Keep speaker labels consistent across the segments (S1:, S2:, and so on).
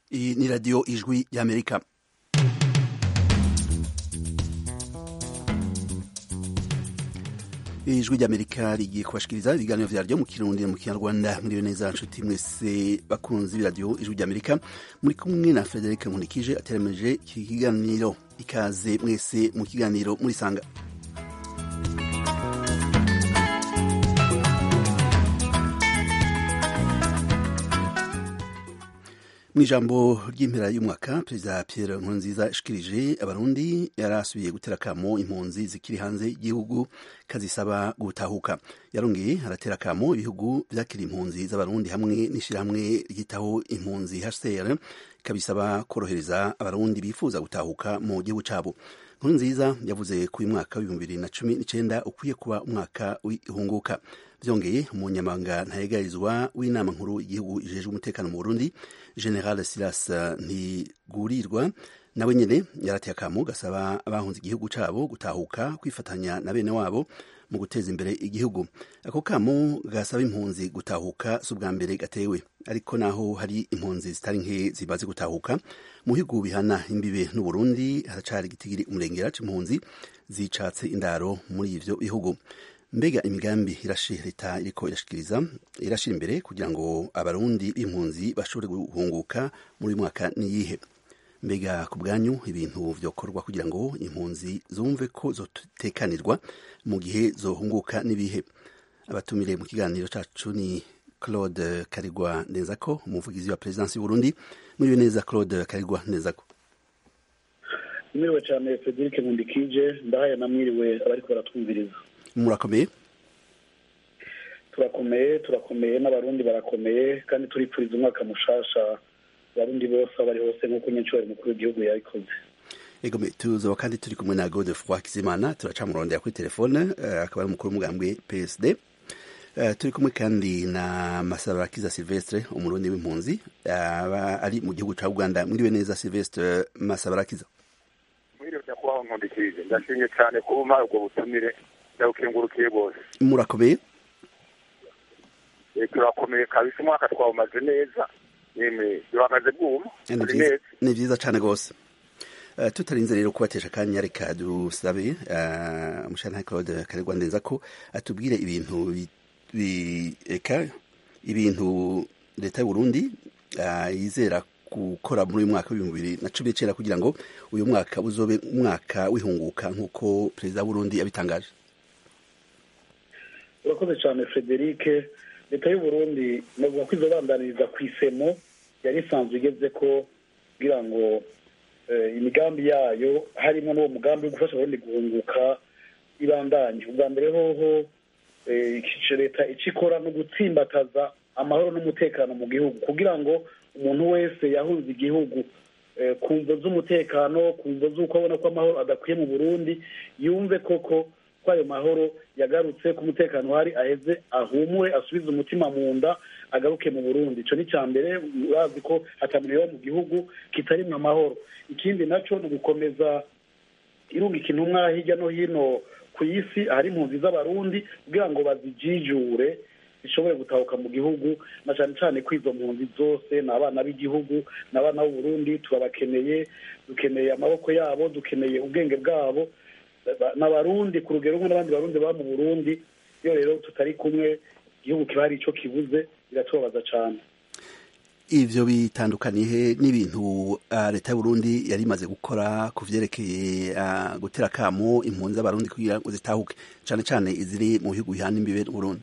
S1: iyi ni radiyo ijwi y'amerika ijwi ry'amerika rigiye kubashikiriza ibiganiro vyaryo mu kirundi mu kinyarwanda muriwe neza nshuti mwese bakunzi b'iradiyo ijwi ry'amerika muri kumwe na frederic nkunikije ateremeje iki kiganiro ikaze mwese mu kiganiro murisanga mu ijambo ry'impera y'umwaka perezida pierre nkurunziza yashikirije abarundi yarasubiye gutera akamo impunzi zikiri hanze y'igihugu kazisaba gutahuka yarongeye aratera akamo ibihugu vyakira impunzi z'abarundi hamwe n'ishirahamwe ryitaho impunzi hcr kabisaba korohereza abarundi bifuza gutahuka mu gihugu cabo nkurunziza yavuze ko uyu mwaka w'ibihumbi bibiri na cumi n'icenda ukwiye kuba umwaka w'ihunguka vyongeye umunyamabanga ntayegarizwa w'inama nkuru y'igihugu ijejwe umutekano mu burundi general silas ntigurirwa nawe nyene yarateye akamo gasaba abahunze igihugu cabo gutahuka kwifatanya na bene wabo mu guteza imbere igihugu ako kamo gasaba impunzi gutahuka si ubwa mbere gatewe ariko naho hari impunzi zitari nke zimaze gutahuka mu bihugu bihana imbibe n'uburundi haracari igitigiri umurengera c'impunzi zicatse indaro muri ivyo bihugu mbega imigambi irashi leta iriko irashikiriza irashira imbere kugira ngo abarundi b'impunzi bashobore guhunguka muri uyu mwaka niyihe mbega ku bwanyu ibintu vyokorwa kugira ngo impunzi zumve ko zotekanirwa mu gihe zohunguka n'ibihe abatumire mu kiganiro cacu ni claude karigwa ndenzako umuvugizi wa perezidansi y'uburundi muriwe neza claude karigwa ndenzako
S2: mwiriwe cyane frederic nkundikije ndahaye namwiriwe abariko baratwumviriza
S1: murakomeye
S2: turakomeye turakomeye n'abarundi barakomeye kandi turipfuriza umwaka mushasha abarundi bose aho bari hose nk'uko nyincubari mukuru w'igihugu yabikoze
S1: egome tuzoba kandi turi kumwe na godefroi kizimana turaca murondera kuri telefone uh, akaba ari umukuru w'umugambwe psd uh, turi kumwe kandi na masabarakiza silvestre umurundi w'impunzi aba uh, ari mu gihugu ca uganda mwiriwe neza silvestre masabarakiza
S3: mwiriwe nyakubahwa nkundikirije ndashimye cyane kuba ubwo butumire ndabukengurukiye bose
S1: murakomeye
S3: turakomeye kabisa umwaka twawumaze neza yemwe duhagaze bwuma turi neza
S1: ni vyiza cane rwose Uh, tutarinze rero kubatesha akanya reka dusabe uh, umushana Claude Karegwa ndeza ko atubwire ibintu eka ibintu leta y'u Burundi uh, yizera gukora muri uyu mwaka w'ibihumbi bibiri na cumi n'icenda kugira ngo uyu mwaka uzobe umwaka w'ihunguka nk'uko perezida w'uburundi yabitangaje
S2: urakoze cyane frederic leta y'u Burundi navuga ko izobandaniriza ku isemo yari isanzwe igeze ko kugira ngo imigambi yayo harimo n'uwo mugambi wo gufasha abarundi guhunguka ibandanye ubwa mbere hoho leta icyo ikora no gutsimbataza amahoro n'umutekano mu gihugu kugira ngo umuntu wese yahunze igihugu ku mvo z'umutekano ku mvo z'uko abona ko amahoro adakwiye mu burundi yumve koko ko ayo mahoro yagarutse ko umutekano uhari aheze ahumure asubize umutima mu nda agaruke mu burundi icyo ni icya mbere urazi ko hatamuniwe mu gihugu kitarimwo amahoro ikindi nacyo ni ugukomeza irungika intumwa hirya no hino ku isi ahari impunzi z'abarundi kugira ngo bazijijure zishobore gutahuka mu gihugu na cyane cyane ko izo mpunzi zose ni abana b'igihugu ni abana b'uburundi turabakeneye dukeneye amaboko yabo dukeneye ubwenge bwabo n'abarundi ku rugero rumwe n'abandi barundi baba mu burundi iyo rero tutari kumwe igihugu kiba hari icyo kibuze biratubabaza cyane
S1: ivyo bitandukaniye n'ibintu uh, leta y'uburundi yari imaze gukora ku vyerekeye uh, gutera akamo impunzi z'abarundi kugira ngo zitahuke cane cane iziri mu bihugu bihana imbibe n'uburundi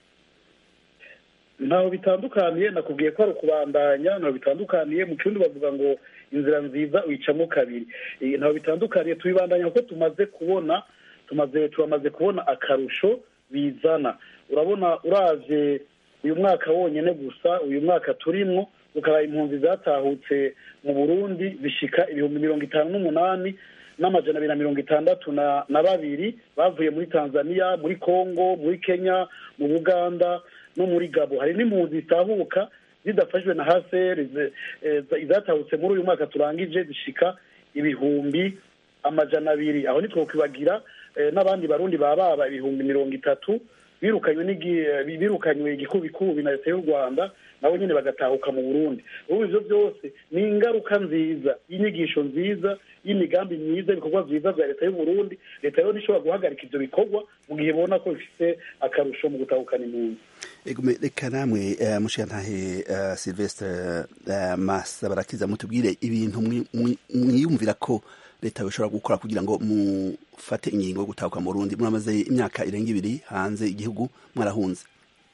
S2: ntaho bitandukaniye nakubwiye ko ari ukubandanya ntaho bitandukaniye mu kirundi bavuga ngo inzira nziza uyicamo kabiri ntaho bitandukaniye tubibandanya kuko tumaze kubona tumaze turamaze kubona akarusho bizana urabona uravye uyu mwaka wonyene gusa uyu mwaka turimwo ukaba impunzi zatahutse mu burundi zishika ibihumbi mirongo itanu n'umunani n'amajana abiri na mirongo itandatu na babiri bavuye muri tanzania muri congo muri kenya mu buganda no muri gabo hari n'impunzi zitahuka zidafashwe na haseri izatahutse muri uyu mwaka turangije zishika ibihumbi amajana abiri aho nitwo kwibagira n'abandi barundi baba baba ibihumbi mirongo itatu birukanywe n'igi- birukanywe igikubikubi na leta y'u rwanda nabo nyine bagatahuka mu burundi ubu ivyo byose ni ingaruka nziza y'inyigisho nziza y'imigambi myiza ibikorwa vyiza vya leta y'u burundi leta rero ntishobora guhagarika ivyo bikorwa mu gihe ibona ko bifite akarusho mu gutahukana impunzi
S1: Egume reka namwe uh, mushiyantahe uh, Sylvestre uh, Massa barakiza mutubwire ibintu mwi- mwi- mwiyumvira ko leta bishobora gukora kugira ngo mufate ingingo yo gutahuka mu Burundi muramaze imyaka irenga ibiri hanze igihugu mwarahunze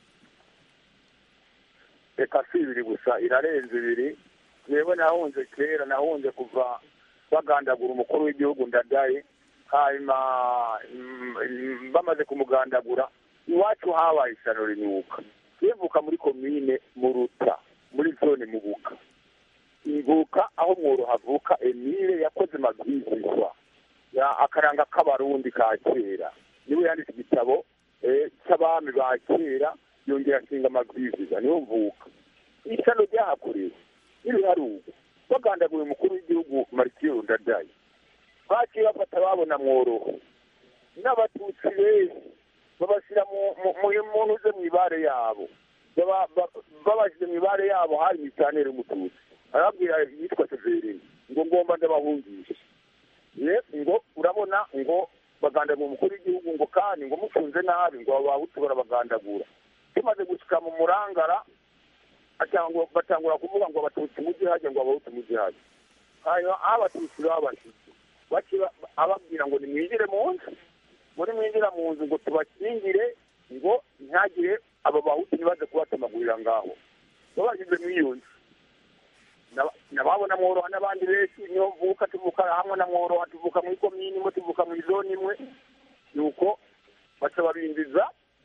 S3: reka si ibiri gusa irarenze ibiri yewe nahunze kera nahunze kuva bagandagura umukuru w'igihugu ndadaye hanyuma mm, mm, bamaze kumugandagura iwacu habaye isano rinuka yevuka muri komine muruta muri zone mubuka ivuka aho mworo havuka emile yakoze mabwizizwa ya akaranga k'abarundi ka kera niwe yanditse igitabo eh, cy'abami ba kera yongera ashinga amabwiriza niho mvuka isano ryahakorewe n'ibiharugwa bagandaguye umukuru w'igihugu maritiyo ndadaye baciye bafata babona mworoho n'abatutsi benshi babashyira mu- mu- mu- mu ntuze mu ibare yabo Baba- ba- babashyize mu ibare yabo hari imisanire y'umututsi arababwira yitwa severini ngo ngomba ndabahungisha ye ngo urabona ngo bagandagura umukuru w'igihugu ngo kandi ngo mufunze nabi ngo abahutu barabagandagura tumaze gushika mu murangara atangwa- batangura kuvuga ngo abatutsi mujye hajya ngo abahutu mujye hajya hanyuma aho abatutsi babashyize baciye ababwira ngo nimwinjire mu nzu ngo nimwinjira mu nzu ngo tubakingire ngo ntihagire aba bahutu ntibaze kubatemagurira ngaho babashyize muri iyo nzu Naba- nababona mworoha n'abandi benshi niyo mvuka tuvuka hamwe na mworoha tuvuka muri komini imwe tuvuka mu izoni imwe nuko baca babinjiza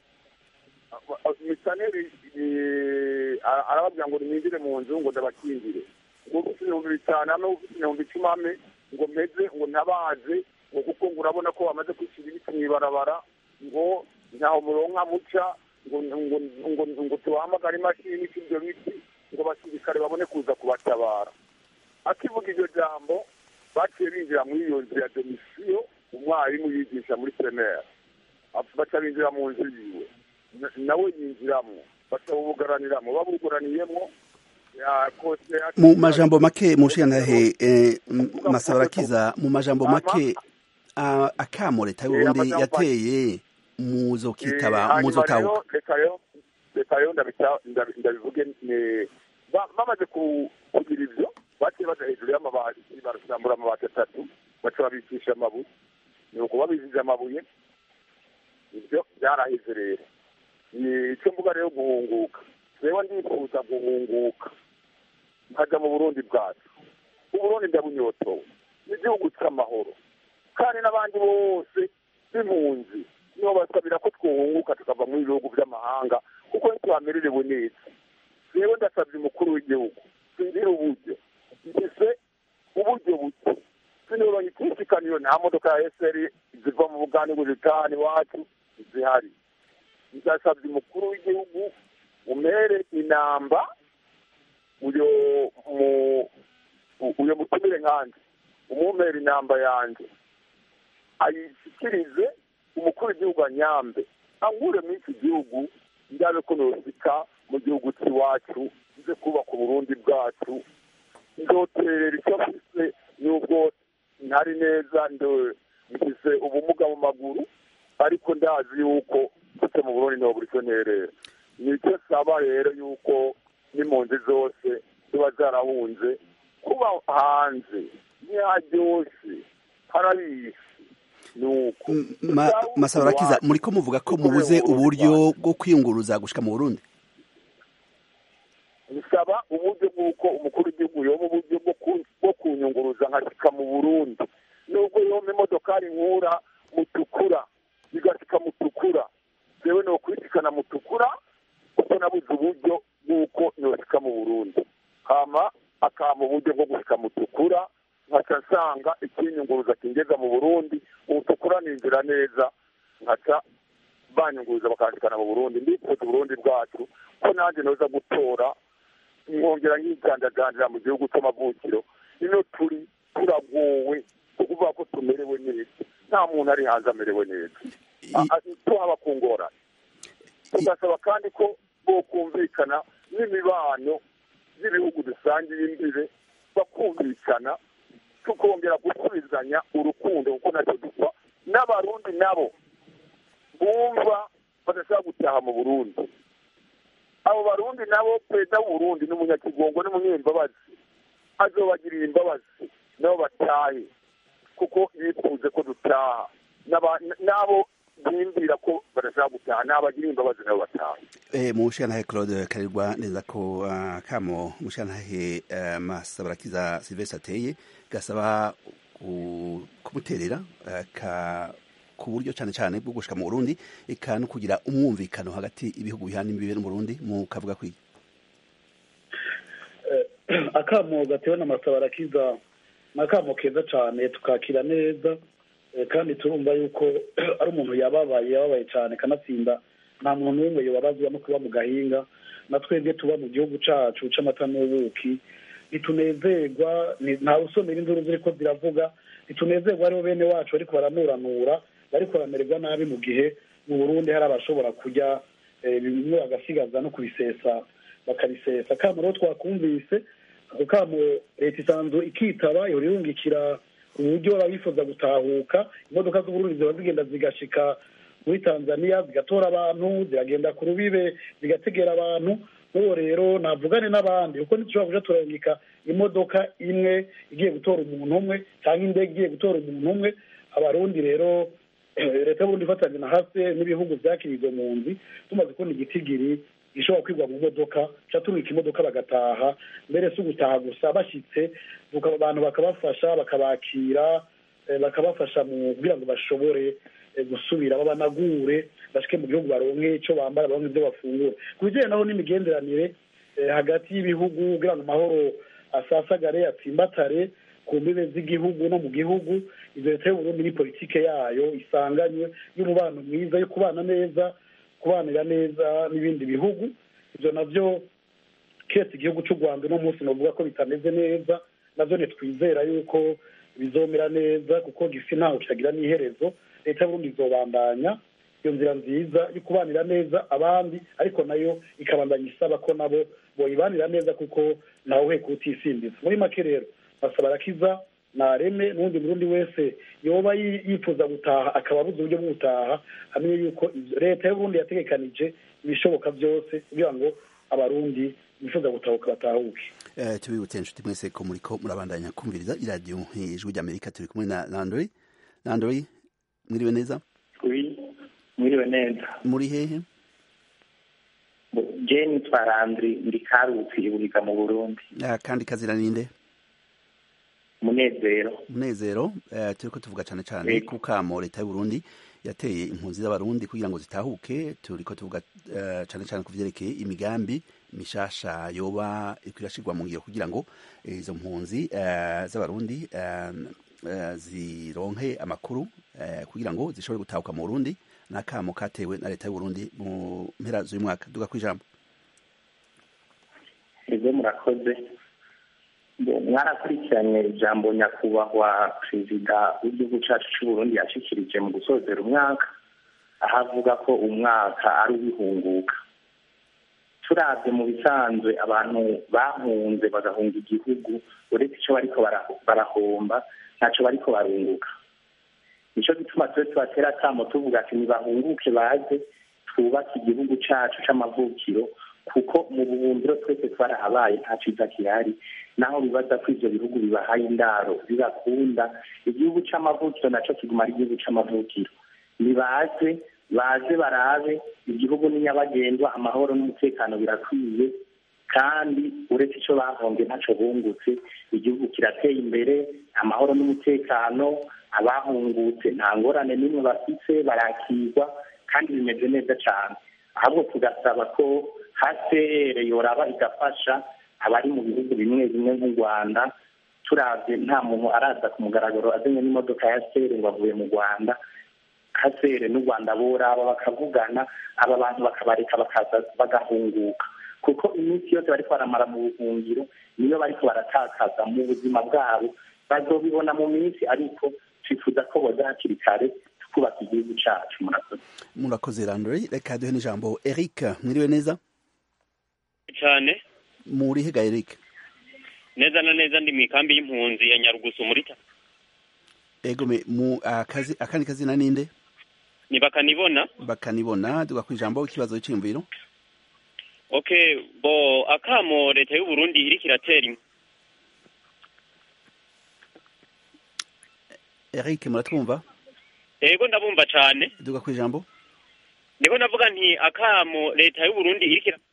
S3: misaneri eh, arababwira ngo nimwinjire mu nzu ngo ndabakingire ngo ufite ibihumbi bitanu ame ufite ibihumbi icumi ame ngo mpeze ngo ntabaze ngo kuko ngo urabona ko bamaze kwishyura ibiti mu ibarabara ngo ntaho muronka muca ngo ngo ngo ngo tubahamagare imashini ica ibyo biti ngo abasirikare babone kuza kubatabara akivuga iryo jambo baciye binjira muri iyo nzu ya domisiyo umwarimu yigisha muri primaire baca binjira mu nzu yiwe Na- nawe yinjiramo baca bubugaraniramo babuguraniyemo yakose
S1: mu majambo make mushiyantahe eh, m- Massa barakiza mu majambo make ah, akamo leta y'u
S3: Eh,
S1: Burundi
S3: amajambo-
S1: yateye muzokitaba
S3: hanyuma
S1: muzotahuka
S3: rero reka rero reka rero ndabita- ndabi- ndabivuge ne- ba- bamaze ku- kugira ibyo baciye baja hejuru y'amabati barasambura amabati atatu baca babikisha amabuye ni uko babijije amabuye ibyo byaraheze rero ni icyo mvuga rero guhunguka rero ndifuza guhunguka nkajya mu burundi bwacu uburundi ndabunyotowe n'igihugu cy'amahoro kandi n'abandi bose b'impunzi nibo basabira ko twunguka tukava mu bihugu by'amahanga kuko ntitwamererewe neza rero ndasabye umukuru w'igihugu sinzira uburyo mfise uburyo buke sinibonye ikisikaniyo nta modoka ya eseri ziva mu bugani ngo zitahane iwacu zihari ndasabye umukuru w'igihugu umere inamba uyo mu uyo mutumire nkanje umumere inamba yanjye ayishyikirize umukuru w'igihugu anyambe ankure muri iki gihugu ndabe ko nosika mu gihugu cy'iwacu nze kubaka uburundi bwacu ndoterera icyo mfise nubwo ntari neza ndo mfise ubumuga mu maguru ariko ndazi yuko mfite mu burundi ntabwo buri cyo nterera nicyo saba rero yuko n'impunzi zose ziba zarahunze kuba hanze ntiharyoshe harabisi nuko
S1: M- ma- Massa barakiza muriko muvuga ko mubuze uburyo bwo kwiyunguruza gushika mu Burundi
S3: bisaba uburyo bw'uko umukuru w'igihugu yoba uburyo bwo ku- bwo kunyunguruza nkashyika mu burundi nubwo yomba imodokari nkura mutukura igashyika mutukura yewe ni ukwisikana mutukura kuko nabuze uburyo bw'uko yoshyika mu burundi hama akama uburyo bwo gushyika mutukura nkaca nsanga ikinyunguruza kingeza mu burundi ubutukura ninjira neza nkaca banyunguruza bakanshikana mu burundi ndifuza uburundi bwacu ko nanjye noza gutora nkongera nkigandagandira mu gihugu cy'amavukiro ino turi turagowe kuvuga ko tumerewe neza nta muntu ari hanze amerewe neza
S1: I-
S3: tuhaba ku ngorane tugasaba kandi ko bokumvikana n'imibano y'ibihugu dusangiye imbibe bakumvikana tukongera gusubizanya urukundo kuko nacyo dupfa n'abarundi nabo bumva badashaka gutaha mu burundi abo barundi nabo perezida w'uburundi n'umunyakigongo n'umunyembabazi azobagirira imbabazi nabo batahe kuko yifuze ko dutaha n'abo bimbwira ko badashaka gutaha n'abagira imbabazi nabo bataha
S1: mu mushyiranahe claude karirwa neza ko kamo umushyiranahe masabarakiza silvestre ateye gasaba kumuterera ku buryo cyane cyane bwo gushika mu Burundi eka no kugira umwumvikano hagati ibihugu bihana imbibe mu Burundi mu kavuga kwi
S2: akamo gatewe n'amasabarakiza ni akamo keza cyane tukakira neza kandi turumva yuko ari umuntu yababaye yababaye cyane kanatsinda nta muntu n'umwe yababazwa no kuba mu gahinga na twebwe tuba mu gihugu cyacu c'amata n'ubuki ntitunezerwa ntawe usomera induru ziri ko ziravuga ntitunezerwa aribo bene wacu ariko baranuranura bariko baramererwa nabi mu gihe mu burundi hari abashobora kurya bimwe bagasigaza no kubisesa bakabisesa kamo rero twakumvise ako kamo leta isanzwe ikitaba ihora irungikira uburyo abifuza gutahuka imodoka z'uburundi ziba zigenda zigashika muri tanzania zigatora abantu ziragenda ku rubibe zigategera abantu n'uwo rero navugane n'abandi kuko ntitushobora kuja turarungika imodoka imwe igiye gutora umuntu umwe cyangwa indege igiye gutora umuntu umwe abarundi rero leta y'uburundi ifatanye na hase n'ibihugu vyakiriye izo mpunzi tumaze kubona igitigiri gishobora kwigwa mu modoka ca turungika imodoka bagataha mbere si ugutaha gusa bashitse abantu bakabafasha bakabakira bakabafasha mu kugira ngo bashobore gusubira babanagure bashike mu gihugu baronke ico bambara baronke ivyo bafungura ku bijanye naho n'imigenderanire hagati y'ibihugu kugira ngo amahoro asasagare atsimbatare ku mbibe z'igihugu no mu gihugu ivyo leta y'uburundi ni politike yayo isanganywe y'umubano mwiza yo kubana neza kubanira neza n'ibindi bihugu ivyo navyo kese igihugu c'u rwanda uno munsi novuga ko bitameze neza navyo ntitwizera yuko bizomera neza kuko gisi ntaho kitagira n'iherezo leta y'uburundi izobandanya iyo nzira nziza yo kubanira neza abandi ariko nayo ikabandanya isaba ko nabo boyibanira neza kuko ntawe uheka utisimbiza muri make rero basaba arakiza nareme n'uwundi murundi wese yoba yifuza gutaha akaba abuze uburyo bwo gutaha amenye yuko leta y'uburundi yategekanije ibishoboka byose kugira ngo abarundi bifuza gutahuka batahuke
S1: tubibutse inshuti mwese ko muriko murabandanya kumviriza iradiyo ijwi ry'amerika turi kumwe na landori landori mwiriwe neza
S4: mwiriwe neza
S1: muri hehe
S4: je nitwa landri ndi karutsi iburiga mu burundi
S1: kandi kazira ninde
S4: munezero
S1: munezero turiko tuvuga cane cane ku kamo leta y'uburundi yateye impunzi z'abarundi kugira ngo zitahuke turiko tuvuga cane cane ku vyerekeye imigambi mishasha yoba iriko irashirwa mu ngiro kugira ngo izo mpunzi z'abarundi zironke amakuru kugira ngo zishobore gutahuka mu burundi n'akamo katewe na leta y'uburundi mu mpera z'uyu mwaka duga kw'ijambo
S4: ego murakoze mwarakurikiranye ijambo nyakubahwa perezida w'igihugu cyacu cy'uburundi yashikirije mu gusozera umwaka aho avuga ko umwaka ari uwihunguka turabye mu bisanzwe abantu bahunze bagahunga igihugu uretse icyo bariko barahomba ntacyo bariko barunguka nicyo gituma tube tubatera akamo tuvuga ati ntibahunguke baze twubake igihugu cyacu c'amavukiro kuko mu bubumbiro twese twarahabaye nta ciza gihari naho bibaza ko ivyo bihugu bibahaye indaro bibakunda igihugu c'amavukiro naco kiguma ari igihugu c'amavukiro nibaze baze barabe igihugu ni nyabagendwa amahoro n'umutekano birakwiye kandi uretse ico bahonge ntaco bungutse igihugu kirateye imbere amahoro n'umutekano abahungutse nta ngorane n'imwe bafise barakirwa kandi bimeze neza cane ahubwo tugasaba ko hcr yoraba igafasha abari mu bihugu bimwe bimwe nk'u rwanda turavye nta muntu araza ku mugaragaro azanye n'imodoka ya hcr ngo avuye mu rwanda hcr n'u rwanda boraba bakavugana aba bantu bakabareka bakaza bagahunguka kuko iminsi yose bariko baramara mu buhungiro niyo bariko baratakaza mu buzima bwabo bazobibona mu minsi ariko twifuza ko boza hakiri kare kubaka igihugu cacu murakoze
S1: murakoze randori reka duhe n'ijambo eric mwiriwe neza
S5: cyane
S1: muri hega eric
S5: neza na neza ndi mu ikambi y'impunzi ya nyarugusu muri ta
S1: ego me mu akazi akandi kazina ninde
S5: ni bakanibona
S1: bakanibona duga ku ijambo ikibazo cy'imviro
S5: okay bo akamo leta y'u Burundi iriko iratera im-
S1: eric muratwumva
S5: ego ndabumva cyane
S1: duga ku ijambo
S5: niko navuga nti akamo leta y'u Burundi iriko ira-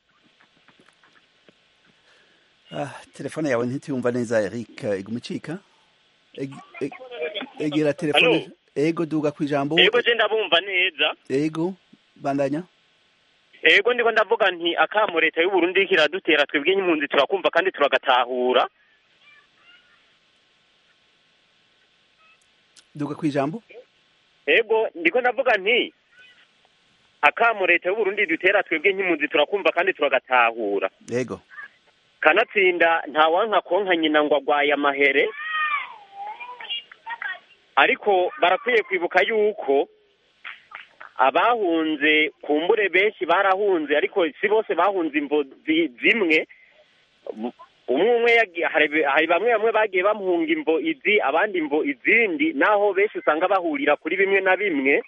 S1: ah, telefone yawe ntitiyumva neza eric iguma icika Eg- eg- egera telefone
S5: Allo?
S1: ego duga ku ijambo
S5: ego je ndabumva neza
S1: ego bandanya
S5: ego ndiko ndavuga nti akamo leta y'u Burundi iriko iradutera twebwe nk'impunzi turakumva kandi turagatahura
S1: duga ku ijambo
S5: ego ndiko ndavuga nti akamo leta y'u Burundi dutera twebwe nk'impunzi turakumva kandi turagatahura
S1: ego
S5: kanatsinda ntawanka konka nyina ngo agwaye amahere ariko barakwiye kwibuka yuko abahunze kumbure benshi barahunze ariko si bose bahunze imvo zi- zimwe umwe umwe yagi- hari hari bamwe bamwe bagiye bamuhunga imvo izi abandi imvo izindi naho benshi usanga bahurira kuri bimwe na bimwe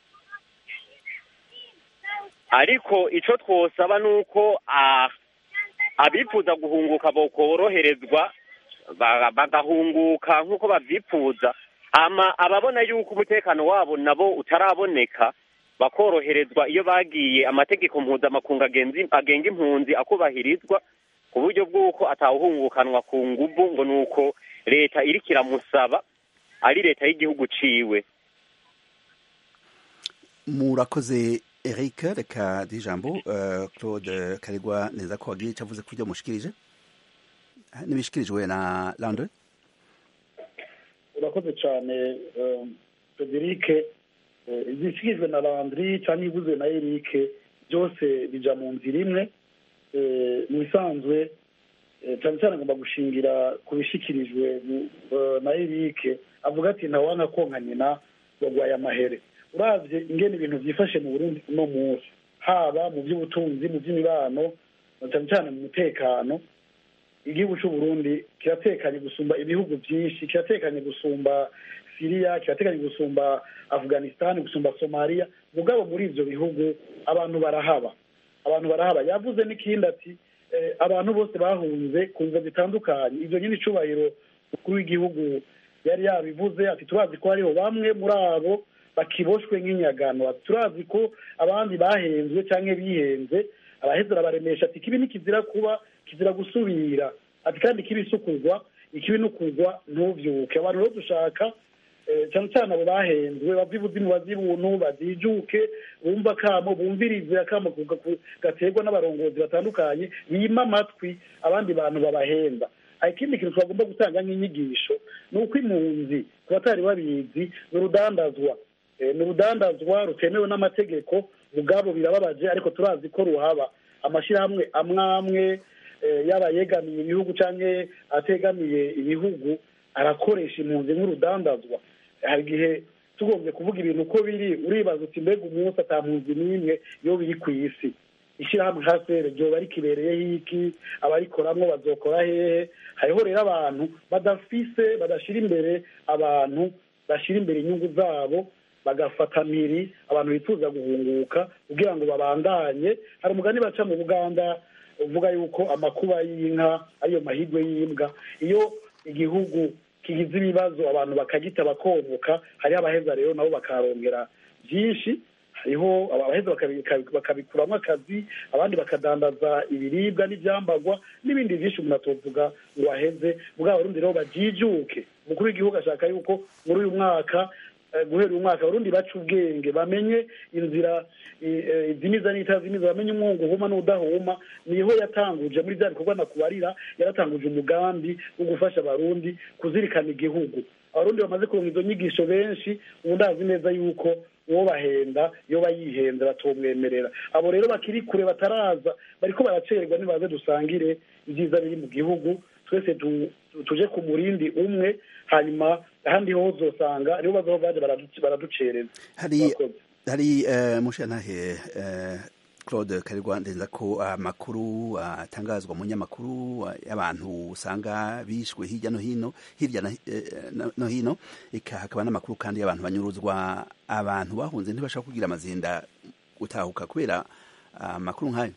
S5: ariko ico twosaba nuko ah, abifuza guhunguka bokoroherezwa ba- bagahunguka nk'uko bavyifuza hama ababona yuko umutekano wabo nabo utaraboneka bakoroherezwa iyo bagiye amategeko mpuzamakungu agenzi- agenga impunzi akubahirizwa ku buryo bw'uko atawuhungukanwa ku nguvu ngo nuko leta iriko iramusaba ari leta y'igihugu ciwe
S1: murakoze eric reka duhe ijambo eh, claude karegwa neza ko wagiye icyo avuze ku byo mushikirije Ah, n'ibishikirijwe na landre
S2: urakoze cyane eh, frederic eh, izishyizwe na landry cyangwa ibuzwe na eric byose bija mu nzira imwe Eh, mu bisanzwe eh, cyane cyane agomba gushingira ku bishikirijwe eh, na eric avuga ati ntawanka konka nyina wagwaye amahere uravye ingene ibintu vyifashe mu burundi uno munsi haba mu by'ubutunzi mu by'imibano na cyane cyane mu mutekano igihugu cy'u Burundi kiratekanye gusumba ibihugu byinshi kiratekanye gusumba Syria kiratekanye gusumba Afghanistan gusumba Somalia mugabo muri ivyo bihugu abantu barahaba abantu barahaba yavuze n'ikindi ati eh, abantu bose bahunze ku nzira zitandukanye ivyo nyine icubahiro mukuru w'igihugu yari yabivuze ati turazi ko hariho bamwe muri abo bakiboshwe nk'inyagano ati turazi ko abandi bahenzwe cyangwa bihenze araheza arabaremesha ati kibi nikizira kuba kizira gusubira ati kandi kibi isukurwa ikibi nukugwa ntuvyuke abantu rero dushaka eh, cyane cyane abo bahenzwe bava ibuzimu bazi ibuntu bazijuke bumva akamo bumvirize akamo ku- ku- gaterwa n'abarongozi batandukanye bima amatwi abandi bantu babahenda hari ikindi kintu twagomba gutanga nk'inyigisho ni uko impunzi ku batari babizi ni urudandazwa Eh, ni urudandazwa rutemewe n'amategeko mugabo birababaje ariko turazi ko ruhaba amashyirahamwe amwe amwe eh, yaba yegamiye ibihugu cyangwa ategamiye ibihugu arakoresha impunzi nk'urudandazwa hari igihe tugombye kuvuga ibintu uko biri uribaza uti mbega umunsi ata mpunzi n'imwe iyo biri ku isi ishyirahamwe hasere ryoba rikibereyeho iki abarikoramwo bazokora hehe hariho rero abantu badafise badashira imbere abantu bashyira imbere inyungu zabo bagafata mpiri abantu bifuza guhunguka kugira ngo babandanye hari umugani baca mu buganda uvuga yuko amakuba y'inka ariyo mahirwe y'imbwa iyo igihugu kigize ibibazo abantu bakagita bakomoka hariho abaheza rero nabo bakarongera byinshi hariho abaheza bakabi- bakabikuramo akazi abandi bakadandaza ibiribwa n'ibyambagwa n'ibindi byinshi umuntu atovuga ngo aheze bwa barundi rero bajijuke umukuru w'igihugu ashaka yuko muri uyu mwaka eh, guhera uyu mwaka abarundi baca ubwenge bamenye inzira i- eh, izimiza n'itazimiza bamenye umwungu uhuma n'udahuma niho yatanguje muri bya bikorwa nakubarira yaratanguje umugambi wo gufasha abarundi kuzirikana igihugu abarundi bamaze kuronka izo nyigisho benshi ubu ndazi neza yuko uwo bahenda iyo bayihenze batomwemerera abo rero bakiri kure bataraza bariko baracerwa nibaze dusangire ibyiza biri mu gihugu twese tu- tuje ku murindi umwe hanyuma ahandi ho uzosanga nibo bazoho baje baradu- baraducereza
S1: hari
S2: Murakoze.
S1: hari eh, mushantahe eh, Claude Karirwa ndenza ko amakuru atangazwa mu nyamakuru y'abantu usanga bishwe hirya no hino hirya na- eh, no- no hino eka hakaba n'amakuru kandi y'abantu banyuruzwa abantu bahunze ntibashaka kugira amazinda gutahuka kubera amakuru nk'ayo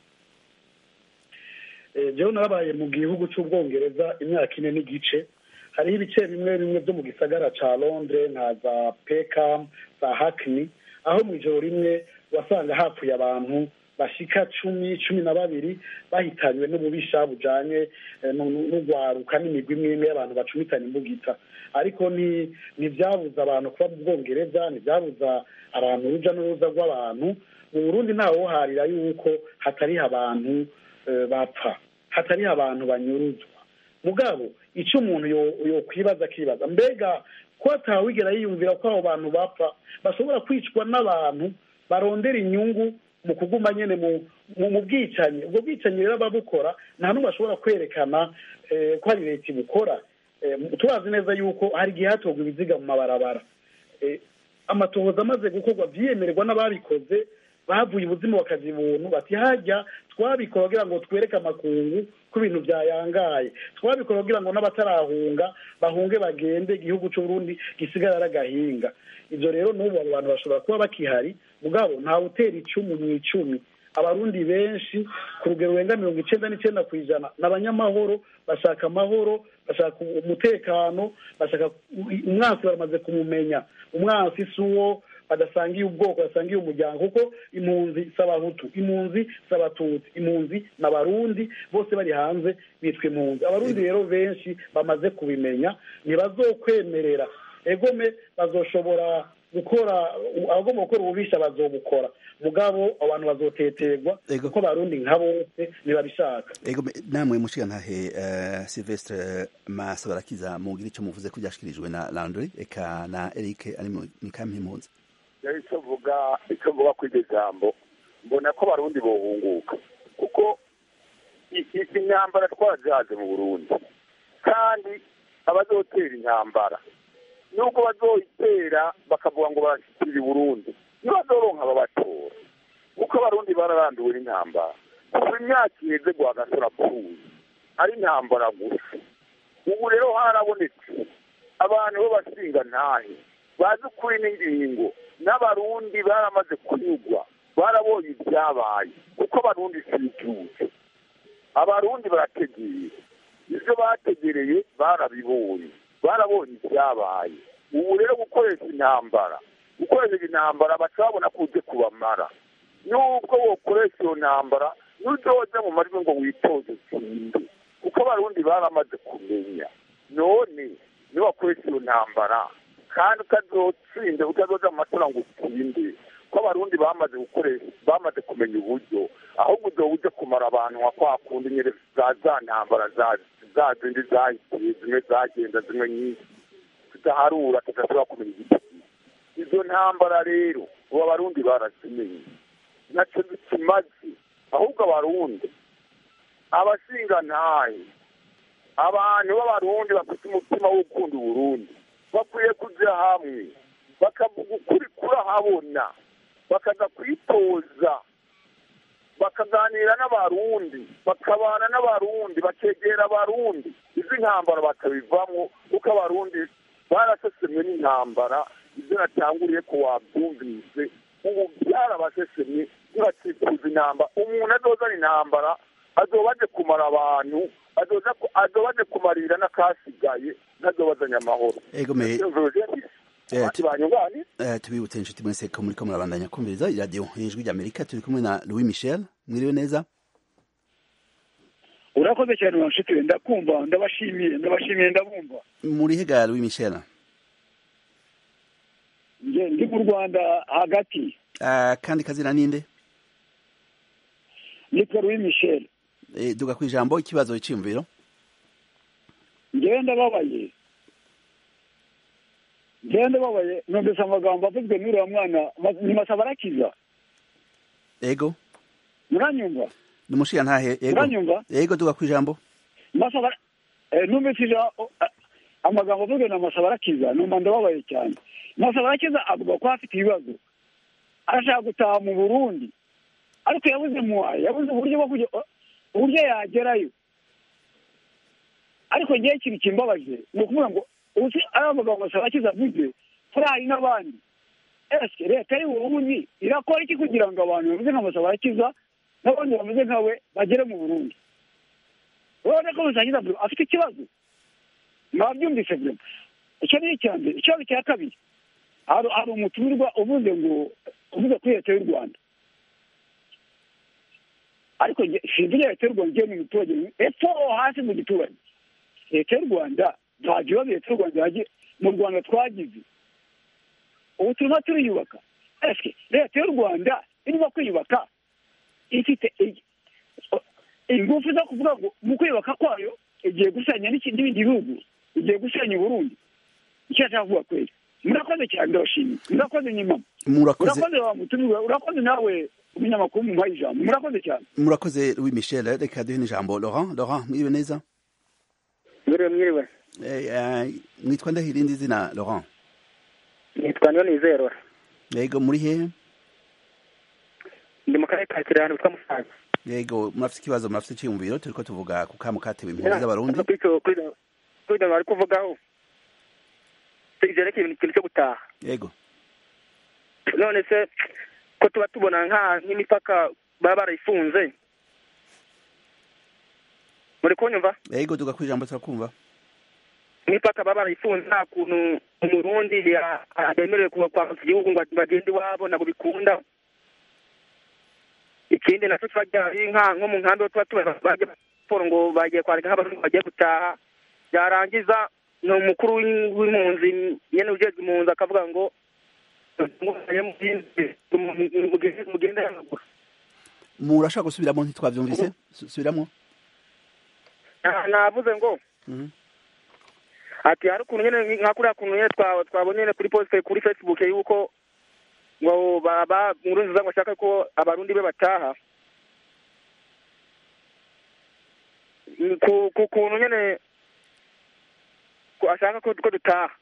S2: Eh, jewe narabaye mu gihugu c'ubwongereza imyaka ine n'igice hariho ibice bimwe bimwe vyo mu gisagara ca londres nka za peckham za hackney aho mu ijoro rimwe wasanga hapfuye abantu bashika cumi cumi na babiri bahitanywe n'ububisha bujanye eh, nu- nu- n'ugwaruka n'imigwi imwe imwe y'abantu bacumitanye imbugita ariko ni ntivyabuza abantu kuba mu bwongereza ntivyabuza abantu uruja n'uruza rw'abantu mu burundi ntawoharira yuko hatariho abantu eh, bapfa hatariho abantu banyuruzwa mugabo icyo umuntu yo- yokwibaza akibaza mbega ko atawigera yiyumvira ko abo bantu bapfa bashobora kwicwa n'abantu barondera inyungu mu kuguma nyene mu mu- mu bwicanyi ubwo bwicanyi rero ababukora nta n'umwe ashobora kwerekana eh, ko ari leta ibukora Eh, turazi neza yuko hari igihe hatorwa ibiziga mu mabarabara Eh, amatohoza amaze gukorwa vyiyemererwa n'ababikoze bavuye ubuzima bakaja ibuntu bati hajya twabikora kugira ngo twereke amakungu ko ibintu byayangaye twabikora kugira ngo n'abatarahunga bahunge bagende igihugu c'uburundi gisigara ari agahinga ivyo rero n'ubu abo bantu bashobora kuba bakihari mugabo ntawe utera icumu mu icumi abarundi benshi ku rugero rurenga mirongo icenda n'icenda ku ijana ni abanyamahoro bashaka amahoro bashaka umutekano bashaka umwansi baramaze kumumenya umwansi si uwo badasangiye ubwoko badasangiye umuryango kuko impunzi si abahutu impunzi si abatutsi impunzi ni abarundi bose bari hanze bitwa impunzi abarundi rero benshi bamaze kubimenya ntibazokwemerera egome bazoshobora gukora abagomba gukora ububisha bazobukora mugabo abantu bazoteterwa
S1: Ego.
S2: kuko abarundi nka bose ntibabishaka
S1: ego me- namwe mushigantahe uh, Silvestre Masabarakiza mugira ico muvuze ko byashikirijwe na Landry eka na Eric ari mu mu kampi impunzi
S3: rero icyo mvuga icyo mvuga kuri iryo jambo mbona ko abarundi bohunguka kuko i- i- intambara twarazihaze mu burundi kandi abazotera intambara nubwo bazoyitera bakavuga ngo barashyikira i burundi ntibazoronka ababatora kuko abarundi bararambiwe n'intambara kuva imyaka iheze rwagasore apfuye ari intambara gusa ubu rero harabonetse abantu b'abasinga ntahe bazi ukuri n'ingingo n'abarundi baramaze kunyugwa barabonye ibyabaye kuko abarundi si ibyuzi abarundi barategeye ibyo bategereye barabibonye barabonye ibyabaye ubu rero gukoresha intambara gukoresha intambara baca babona ko uje kubamara nubwo wokoresha iyo ntambara n'uzoza mu majwi ngo witoze utsinde kuko abarundi baramaze kumenya none niwakoresha iyo ntambara kandi utazotsinda utazoza mu matora ngo utsinde ko abarundi bamaze gukoresha bamaze kumenya uburyo ahubwo uzoba uje kumara abantu nka kwa kundi nyine za za ntambara za za zindi zahitiye zimwe zagenda zimwe nyinshi tudaharura tudashobora kumenya igiti izo ntambara rero ubu abarundi barazimenye nacyo zikimaze ahubwo abarundi abashingantahe abantu b'abarundi bafite umutima wo gukunda uburundi bakwiye kujya hamwe bakavuga ukuri kurahabona bakaza kwitoza bakaganira n'abarundi bakabana n'abarundi bakegera abarundi izi ntambara bakabivamo kuko abarundi barasesemwe n'intambara ibyo natanguriye ko wabyumvise ubu byarabasesemye ntibakifuza intambara umuntu azozana intambara azoba aje kumara abantu azoza ku- azoba aje kumarira n'akasigaye ntazobazanye amahoro
S1: ego me Eh,
S3: abandi banyunganira
S1: eh, tubibutse inshuti mwese ko muriko murabandanya kumviriza iradiyo ijwi ry'Amerika turi kumwe na Louis Michel mwiriwe neza
S6: urakoze cyane wa nshuti we ndakumva ndabashimiye ndabashimiye ndabumva
S1: muri hega Louis Michel
S6: nge ndi mu rwanda hagati
S1: Ah, kandi kazina ninde
S6: nitwa louis michel
S1: Eh, duga ku ijambo ikibazo cyiyumviro
S6: ngewe ndababaye ngewe ndababaye numvise amagambo avuzwe n'uriya mwana ma- ni masabarakiza
S1: ego
S6: muranyumva
S1: ni umushigantahe ego
S6: muranyumva
S1: ego duga ku ijambo
S6: masabara Eh, numvise ija- o- a- amagambo avuga na masaba arakiza numva ndababaye cyane masaba arakiza avuga ko afite ibibazo arashaka gutaha mu burundi ariko yabuze muwaye yabuze uburyo bwo kujya uburyo yagerayo ariko ngewe ikintu kimbabaje ni ukuvuga ngo uzi ari amagambo masaba arakiza avuze hari hari n'abandi ese leta y'uburundi irakora iki kugira ngo abantu bameze nka masaba arakiza n'abandi bameze nkawe bagere mu burundi urabona ko masaba arakiza afite ikibazo mwabyumvise byo icyo ni icya mbere ikibazo cya kabiri hari hari umutumirwa uvuze ngo uvuze kuri leta y'u rwanda ariko nge- sinzi leta y'u rwanda igiye mu giturage epfo hasi mu giturage leta y'u rwanda nta kibazo leta y'u rwanda yagiye mu rwanda twagize ubu turimo turiyubaka ese leta y'u rwanda irimo kwiyubaka ifite i- ingufu zo kuvuga ngo mu kwiyubaka kwayo igiye gusenya n'iki- n'ibindi bihugu igiye gusenya uburundi icyo ashaka kuvuga kweli murakoze cyane ndabashimiye murakoze nyimama
S1: murakoze
S6: urakoze wa mutumirwa urakoze nawe umunyamakuru mumpaye ijambo murakoze cyane
S1: murakoze louis michel reka duhe n'ijambo laurent laurent mwiriwe neza
S7: mwiriwe mwiriwe
S1: Eh, eh, mwitwa ndahira irindi zina laurent
S7: nitwa niyo nizerora
S1: yego muri hehe
S7: ndi mu karere ka kirehe ahantu bitwa musanze
S1: yego murafite ikibazo murafite icyiyumviro turiko tuvuga ku kamu katewe impunzi z'abarundi
S7: kuri icyo kuri ibyo- kuri ibyo bari kuvugaho byerekeye ikintu cyo gutaha
S1: yego
S7: none se ko tuba tubona nka nk'imipaka baba barayifunze muri kunyumva
S1: yego tuga ku ijambo turakumva
S7: imipaka baba barayifunze nta kuntu umurundi ya- yemerewe kuba kwambuka igihugu ngo bagende iwabo ntabwo bikunda ikindi nacyo kiba gihari nka nko mu nkambi tuba tubona bajya siporo ngo bagiye kwandika nk'abarundi bagiye gutaha byarangiza ni umukuru w'in- w'impunzi nyene ujejwe impunzi akavuga ngo mugende y'amaguru
S1: murashaka gusubiramo ntitwavyumvise Su- subiramo
S7: Na- navuze ngo
S1: Mhm.
S7: ati hari ukuntu nyene nka kuriya kuntu nyene twa- twabonye nyene kuri poste kuri facebook yuko ngo baba nkuru nziza ngo ashaka ko abarundi be bataha Mm, ku ku kuntu nyene ko ashaka ko ko dutaha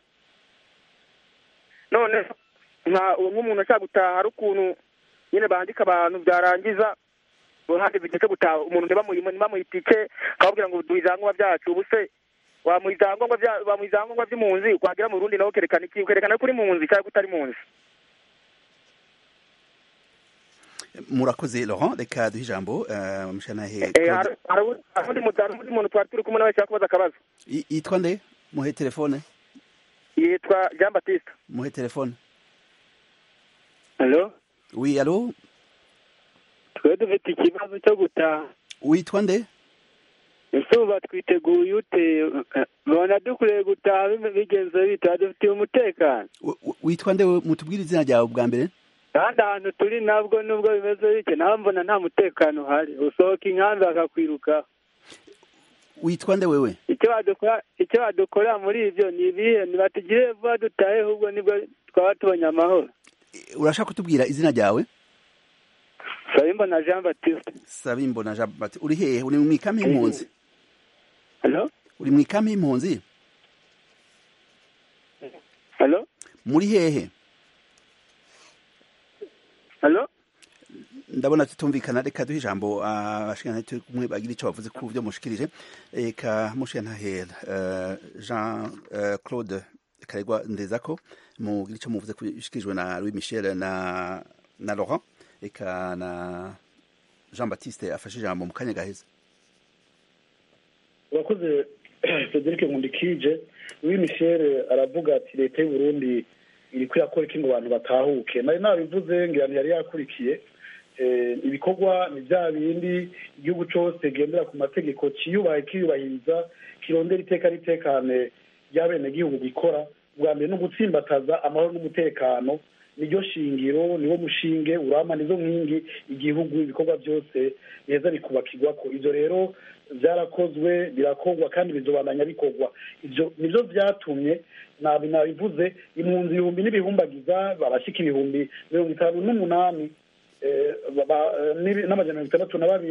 S7: none nka nk'umuntu ashaka gutaha hari ukuntu nyene bandika abantu byarangiza handi igihe cyo gutaha umuntu ntibamuha itike akababwira ngo duha ibyangombwa byacu ubu se wamuha ibyangombwa bya- wamuha ibyangombwa by'impunzi wagera mu rundi nawe ukerekana iki ukerekana ko uri impunzi cyangwa ko utari impunzi
S1: murakoze laurent reka duhe ijambo eh, mushanahe
S7: Eh, hari hari undi- hari undi muntu- hari undi muntu twari turi kumwe nawe ashaka kubaza akabazo
S1: I- yitwa nde muhe telefone
S7: yitwa jean batiste
S1: muhe telefone
S8: halo
S1: oui alo
S8: twe dufite ikibazo cyo gutaha
S1: witwa nde
S8: ese ubu twiteguye ute bona dukwiye gutaha bime- bigenze bita dufitiye umutekano
S1: W- w- witwa nde mutubwire izina ryawe bwa mbere
S8: kandi ahantu turi nabwo nubwo bimeze bityo nawe mbona nta mutekano uhari usohoka inkambi bakakwirukaho
S1: witwa nde wewe
S8: icyo badukora icyo badukorera muri ibyo ni ibihe nibatugire vuba dutahe ahubwo nibwo twaba tubonye amahoro
S1: Eh, urashaka kutubwira izina ryawe
S8: sabimbona jean batiste
S1: sabimbona jean baptiste uri hehe uri mu ikambi y'impunzi
S8: halo
S1: uri mu ikambi y'impunzi
S8: halo
S1: muri hehe
S8: halo
S1: ndabona tutumvikana reka duhe ijambo abashikana turi kumwe bagira icyo bavuze ku byo mushikirije reka mushantahera jean eh, claude karegwa ndezako mugira icyo muvuze ku bishikirijwe na louis michel na na laurent reka na jean baptiste afashe ijambo mu kanya gaheze
S2: urakoze frederic nkundikije louis michel aravuga ati leta y'u burundi iri kuyakora iki ngo abantu batahuke nari nabivuze ngira yari yakurikiye Eh, ibikorwa ni bya bindi igihugu cyose gendera ku mategeko kiyubahe kiyubahiriza kirondera iteka n'itekane ry'abenegihugu bikora bwa mbere no gutsimbataza amahoro n'umutekano niryo shingiro niwo mushinge urama nizo nkingi igihugu ibikorwa byose biheza bikubakirwa ko ibyo rero byarakozwe birakorwa kandi bizobandanya bikorwa ibyo nibyo byatumye nabi nabivuze impunzi ibihumbi n'ibihumbagiza barashyika ibihumbi mirongo itanu n'umunani eh, ba- ba- n'ibi- n'amajana mirongo itandatu na babiri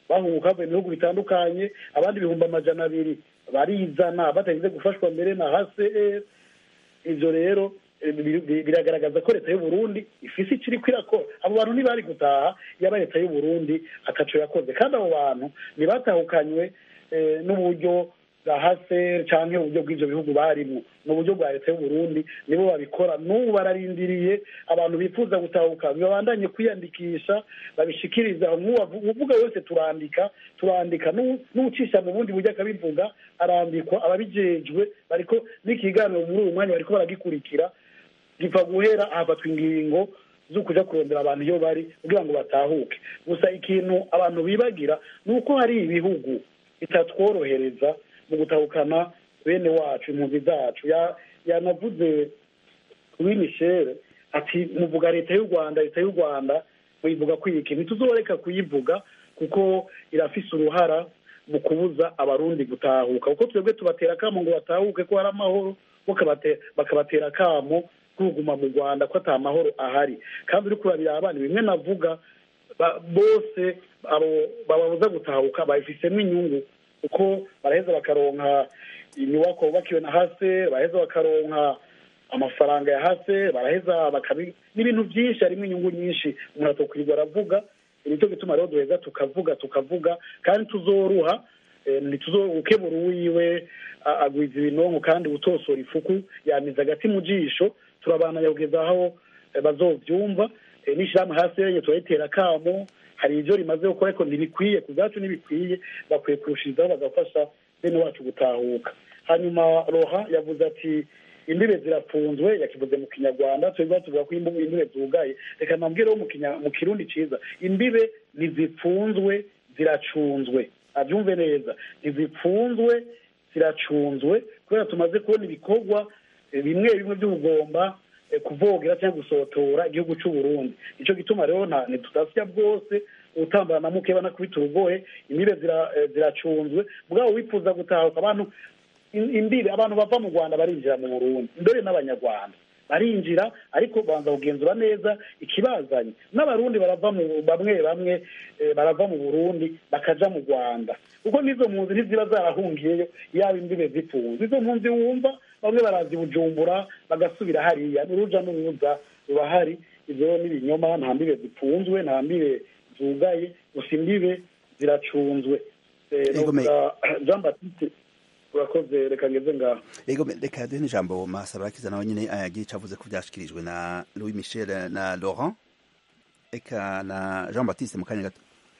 S2: bahunguka bavuye mu bihugu bitandukanye abandi ibihumbi amajana abiri barizana batagize gufashwa mbere na hcr ivyo rero eh, bi- bi- biragaragaza ko leta y'uburundi ifise iciri kwirakora abo bantu ntibari gutaha yaba leta y'uburundi ataco yakoze kandi abo bantu ntibatahukanywe eh, n'uburyo bwa haser canke uburyo bw'ivyo bihugu barimwo ni uburyo bwa leta y'uburundi nibo babikora n'ubu bararindiriye abantu bifuza gutahuka babandanye kwiyandikisha babishikiriza uvuga wese turandika turandika n'u- n'ucisha mu bundi buryo akabivuga arandikwa ababijejwe bariko n'ikiganiro muri uyu mwanya bariko baragikurikira gipfa guhera hafatwa ingingo zo kuja kurondera abantu iyo bari kugira ngo batahuke gusa ikintu abantu bibagira ni uko hari ibihugu bitatworohereza mu gutahukana bene wacu impunzi zacu Ya- yanavuze kuri michel ati muvuga leta y'u rwanda leta y'u rwanda muyivuga kwiki ntituzoreka kuyivuga kuko irafise uruhara mu kubuza abarundi gutahuka kuko twebwe tubatera akamo ngo batahuke ko hari amahoro bo kabate- bakabatera akamo kuguma mu rwanda ko ata mahoro ahari kandi uriko urabira abana bimwe navuga ba- bose abo bababuza gutahuka babifisemo inyungu kuko baraheza bakaronka inyubako bubakiwe na hase baraheza bakaronka amafaranga ya hase baraheza bakabi n'ibintu byinshi harimo inyungu nyinshi umuntu atokwirirwa aravuga nicyo gituma rero duheza tukavuga tukavuga kandi tuzoruha eh, ntituzokebura uwiwe a- agwiza ibinonko kandi utosora ifuku yamiza agati mu jisho turabananya kugeza aho eh, bazovyumva Eh, n'ishirahamwe hasi yenye turayitera akamo hari ivyo rimaze gukora ariko ntibikwiye ku bwacu ntibikwiye bakwiye kurushirizaho bagafasha bene wacu gutahuka hanyuma roha yavuze ati imbibe zirafunzwe yakivuze mu kinyarwanda twebwe tuvuga ko imbu- imbibe zugaye reka nambwireho mu kinya- mu kirundi ciza imbibe ntizipfunzwe ziracunzwe abyumve neza ntizipfunzwe ziracunzwe kubera tumaze kubona ibikorwa eh, bimwe bimwe by'ubugomba eh, kuvogera cyangwa gusotora igihugu cy'u Burundi nicyo gituma rero nta ntitudasya bwose utambara na muke banakubita urugohe imbibe zira- eh, ziracunzwe mugabo wifuza gutahuka abantu in- imbibe abantu bava mu rwanda barinjira mu burundi mbere n'abanyarwanda barinjira ariko banza kugenzura neza ikibazanye n'abarundi barava mu bamwe bamwe eh, barava mu burundi bakaja mu rwanda kuko n'izo mpunzi ntiziba zarahungiyeyo yaba imbibe zifunze izo mpunzi wumva bamwe barazi bujumbura bagasubira hariya n'uruja n'uruza rurahari ivyo rero n'ibinyoma nta mbibe zipfunzwe nta mbibe zugaye gusa imbibe ziracunzwe Eh,
S1: Yego, me-
S2: novuga jean baptiste urakoze reka ngeze ngaho
S1: ego reka duhe n'ijambo masabarakiza nawe nyine ayagira ico avuze ko vyashikirijwe na louis michel na laurent eka na jean baptiste mu kanya gato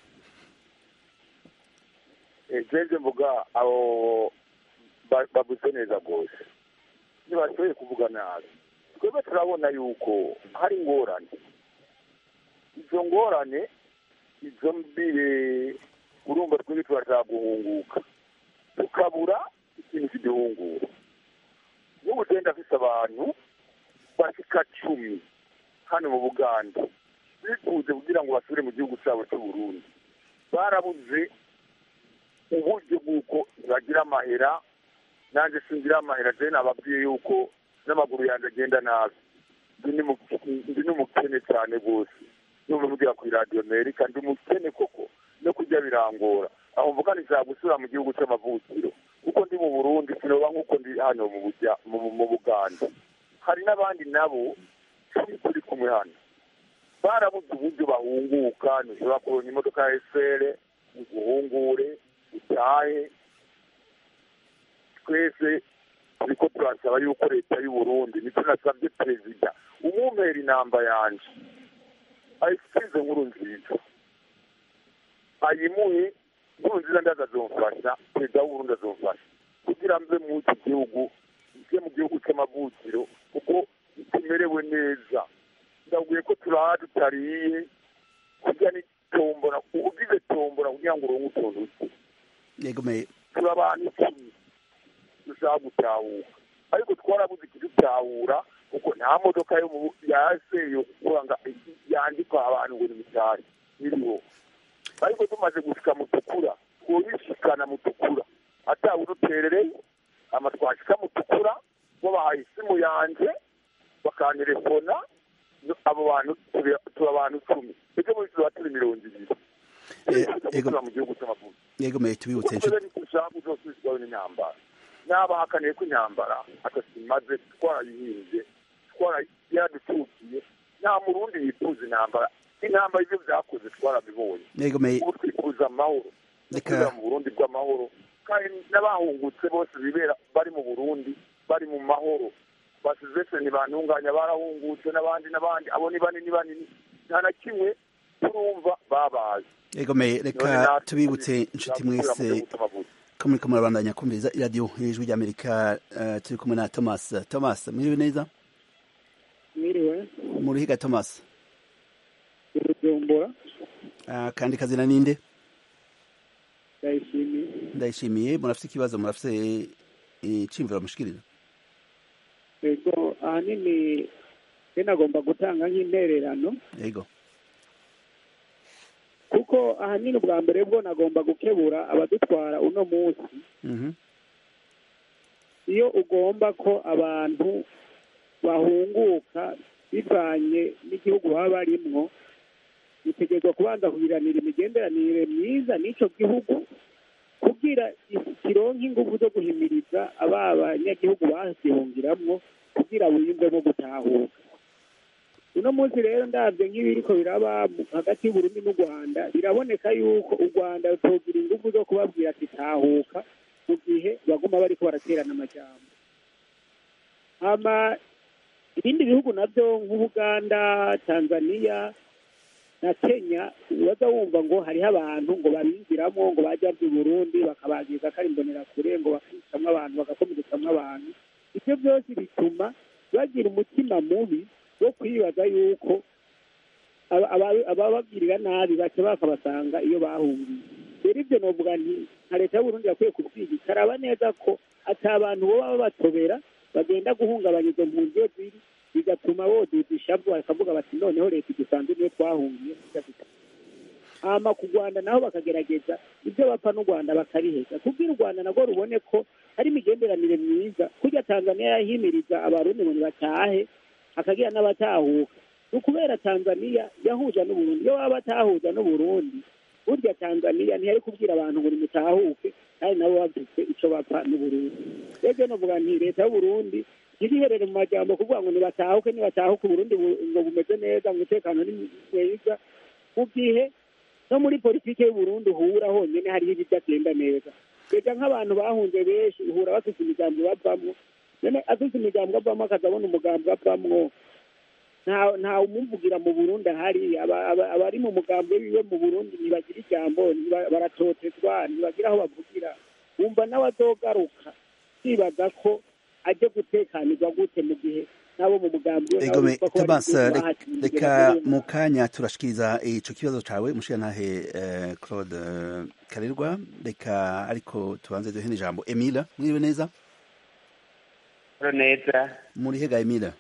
S3: ejenje mvuga abo ba- bavuze neza rwose ntibashoboye kuvuga nabi twebwe turabona yuko hari ingorane izo ngorane izo mbire urumva twebwe turashaka guhunguka tukabura ikintu kiduhungura n'ubu genda afise abantu bashika cumi hano mu buganda bifuze kugira ngo basubire mu gihugu cyabo cy'uburundi barabuze uburyo bw'uko bagira amahera nanjye singira amahera je nababwiye yuko n'amaguru yanjye agenda nabi ndi n'umu- ndi n'umukene cyane rwose numva mvugira ku iradiyo amerika ndi umukene koko no kurya birangora aho mvuga nishaka gusubira mu gihugu cy'amavukiro kuko ndi mu burundi sinoba nk'uko ndi hano mu Bujya- mu- mu buganda hari n'abandi nabo turi turi kumwe hano barabuze uburyo bahunguka ntushobora kuronka imodoka ya esere uguhungure utahe twese turiko turasaba yuko leta y'uburundi nicyo nasabye perezida umumpera inamba yanje ayisize nkuru nziza ayimuhe nkuru nziza ndaza azomfasha perezida w'uburundi azomfasha kugira mve mu iki gihugu mve mu gihugu cy'amavukiro kuko tumerewe neza ndabwiye ko turaha tutariye kurya ni tombora ugize tombora kugira ngo uronke utuntu duke
S1: yego me
S3: turi abantu icumi dushaka gutahuka ariko twarabuze ikidutahura kuko nta modoka yo mu yase yo kuranga yandikwa abantu ngo ni mitari iriho ariko tumaze gushika mutukura twobishikana mutukura atawuduterereye ama twashika mutukura bo bahaye isimu yanje bakantelefona abo bantu turi turi abantu icumi ejo muri tuba turi mirongo ibiri gukorera mu gihugu cy'amavuko
S1: yego meye tubibutse
S3: kuko rero ushaka uzosubizwaho n'intambara n'abahakaniye ko intambara atasimaze twarayihinze twarayadutukiye nta murundi yifuza intambara intambara ibyo byakoze twarabibonye
S1: yego meye
S3: ubu twifuza amahoro twifuza mu burundi bw'amahoro kandi n'abahungutse bose bibera bari mu burundi bari mu mahoro basizese ntibantunganya barahungutse n'abandi n'abandi abo ni banini banini nta na kimwe turumva babaye
S1: yego meye reka tubibutse inshuti mwese ko muri kamwe murabandanya kumviriza iradiyo y'ijwi ry'amerika turi kumwe na thomas thomas mwiriwe neza
S6: mwiriwe
S1: murihiga thomas
S6: urujumbura
S1: kandi kazina ninde
S6: ndayishimiye
S1: ndayishimiye murafite ikibazo murafite iciyumviro mushikiriza
S6: yego ahanini nagomba gutanga nk'intererano
S1: yego
S6: kuko ahanini ubwa mbere bwo nagomba gukebura abadutwara uno munsi iyo ugomba ko abantu bahunguka bivanye n'igihugu baba barimwo bitegerezwa kubanza kugiranira imigenderanire myiza n'icyo gihugu kugira kironke ingufu zo guhimiriza aba banyagihugu bazihungiramwo kugira biyumvemo gutahuka uno munsi rero ndabyo nk'ibiriko biraba hagati y'uburundi n'u rwanda biraboneka yuko u rwanda rutogira ingufu zo kubabwira ati tahuka mu gihe baguma bariko baraterana amajambo hama ibindi bihugu navyo nk'ubuganda tanzania na kenya waza wumva ngo hariho abantu ngo babinjiramo ngo bajya mu burundi bakabagiza ko ari imbonerakure ngo bakicamwo abantu bagakomeretsamwo abantu ibyo byose bituma bagira umutima mubi wo kwibaza yuko ababagirira nabi baca bakabasanga iyo bahungiye rero ibyo novuga nti nka leta y'uburundi yakwiye kubyiga ikaraba neza ko ati abantu bo baba batobera bagenda guhungabanya izo mpunzi iyo ziri bigatuma boduza ishavu bakavuga bati noneho leta idusanze niyo twahungiye hama ku rwanda naho bakagerageza ibyo bapfa n'u rwanda bakariheza kubwira u rwanda nabwo rubone ko hari imigenderanire myiza kurya tanzania yahimiriza abarundi ngo batahe hakagira n'abatahuka ni ukubera tanzania yahuza n'uburundi iyo baba batahuza n'uburundi burya tanzania ntiyari kubwira abantu ngo nimutahuke kandi nabo bafite icyo bapfa n'uburundi rero novuga nti leta y'uburundi ntiriherere mu majambo kuvuga ngo nibatahuke nibatahuke uburundi ngo bumeze neza umutekano ni mwiza mu gihe no muri politiki y'uburundi uhura honyine hariho ibidagenda neza reka nk'abantu bahunze benshi uhura bafite imigambi bavamwo none afite imigambi avamo akazabona umugambi avamwo nta umumuvugira mu burundi ahari abari mu mugambi wiwe mu burundi ntibagira ijambo baratotezwa ntibagira aho bavugira wumva nawe azogaruka kwibaza ko ajye gutekanirwa gute mu gihe nabo mu mugambi
S1: we Thomas reka mu kanya turashikiriza ico kibazo cawe mushiyantahe Claude Karerwa reka ariko tubanze duhe ijambo Emile mwiriwe neza
S9: neza
S1: muri hega Emile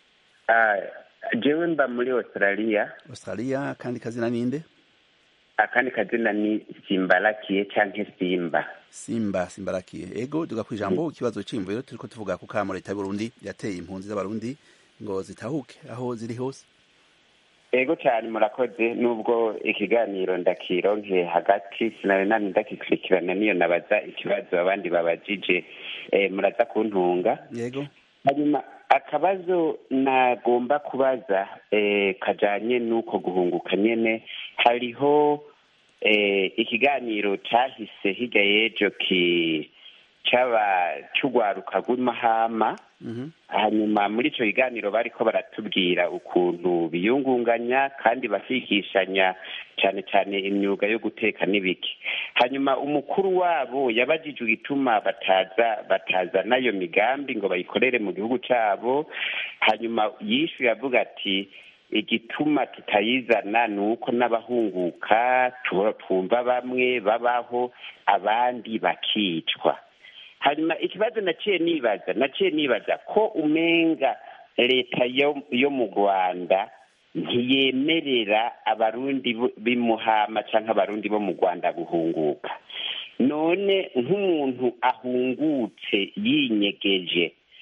S9: jewe mba muri australia
S1: australia kandi kazina ninde
S9: akandi kazina ni simbarakiye canke simba
S1: simba simbarakiye ego duga kwijambo ikibazo c'imviro turiko tuvuga ku kamo leta y'uburundi yateye impunzi z'abarundi ngo zitahuke aho ziri hose
S9: ego cyane murakoze nubwo ikiganiro ndakironke hagati sinari nani ndakikurikirana niyo nabaza ikibazo abandi babajije eh, muraza kuntunga
S1: yego
S9: hanyuma akabazo nagomba kubaza eh, kajanye n'uko guhunguka nyene hariho eh, ikiganiro cahise hirya y'ejo ki caba c'urwaruka rw'imahama hanyuma muri ico kiganiro bariko baratubwira ukuntu biyungunganya kandi bakigishanya cane cane imyuga yo guteka n'ibiki hanyuma umukuru wabo yabajijwe igituma bataza bataza nayo migambi ngo bayikorere mu gihugu cabo hanyuma yishuye avuga ati igituma tutayizana ni uko n'abahunguka twumva bamwe babaho abandi bakicwa hanyuma ikibazo naciye nibaza naciye nibaza ko umenga leta yo mu rwanda ntiyemerera abarundi b'imuhama cyangwa abarundi bo mu rwanda guhunguka none nk'umuntu ahungutse yinyegeje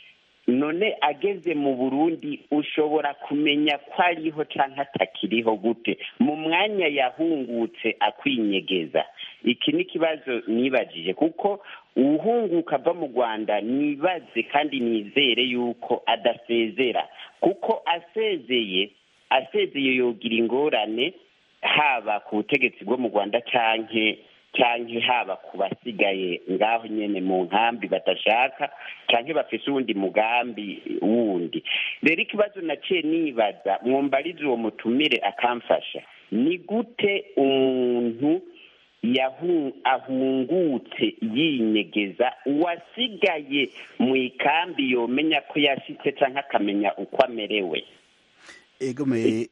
S9: none ageze mu burundi ushobora kumenya ko ariho cyangwa atakiriho gute mu mwanya yahungutse akwinyegeza iki ni ikibazo nibajije kuko uwuhunguka ava mu rwanda nibaze kandi nizere yuko adasezera kuko asezeye asezeye yogira ingorane haba ku butegetsi bwo mu rwanda cyangwa cyangwa haba ku basigaye ngaho nyine mu nkambi badashaka cyangwa bafite uwundi mugambi wundi rero ikibazo naciye nibaza mwumbarize uwo mutumire akamfasha ni gute umuntu ahungutse yinyegeza uwasigaye mu ikambi yomenya ko yashyitse cyangwa akamenya uko amerewe
S1: egomeye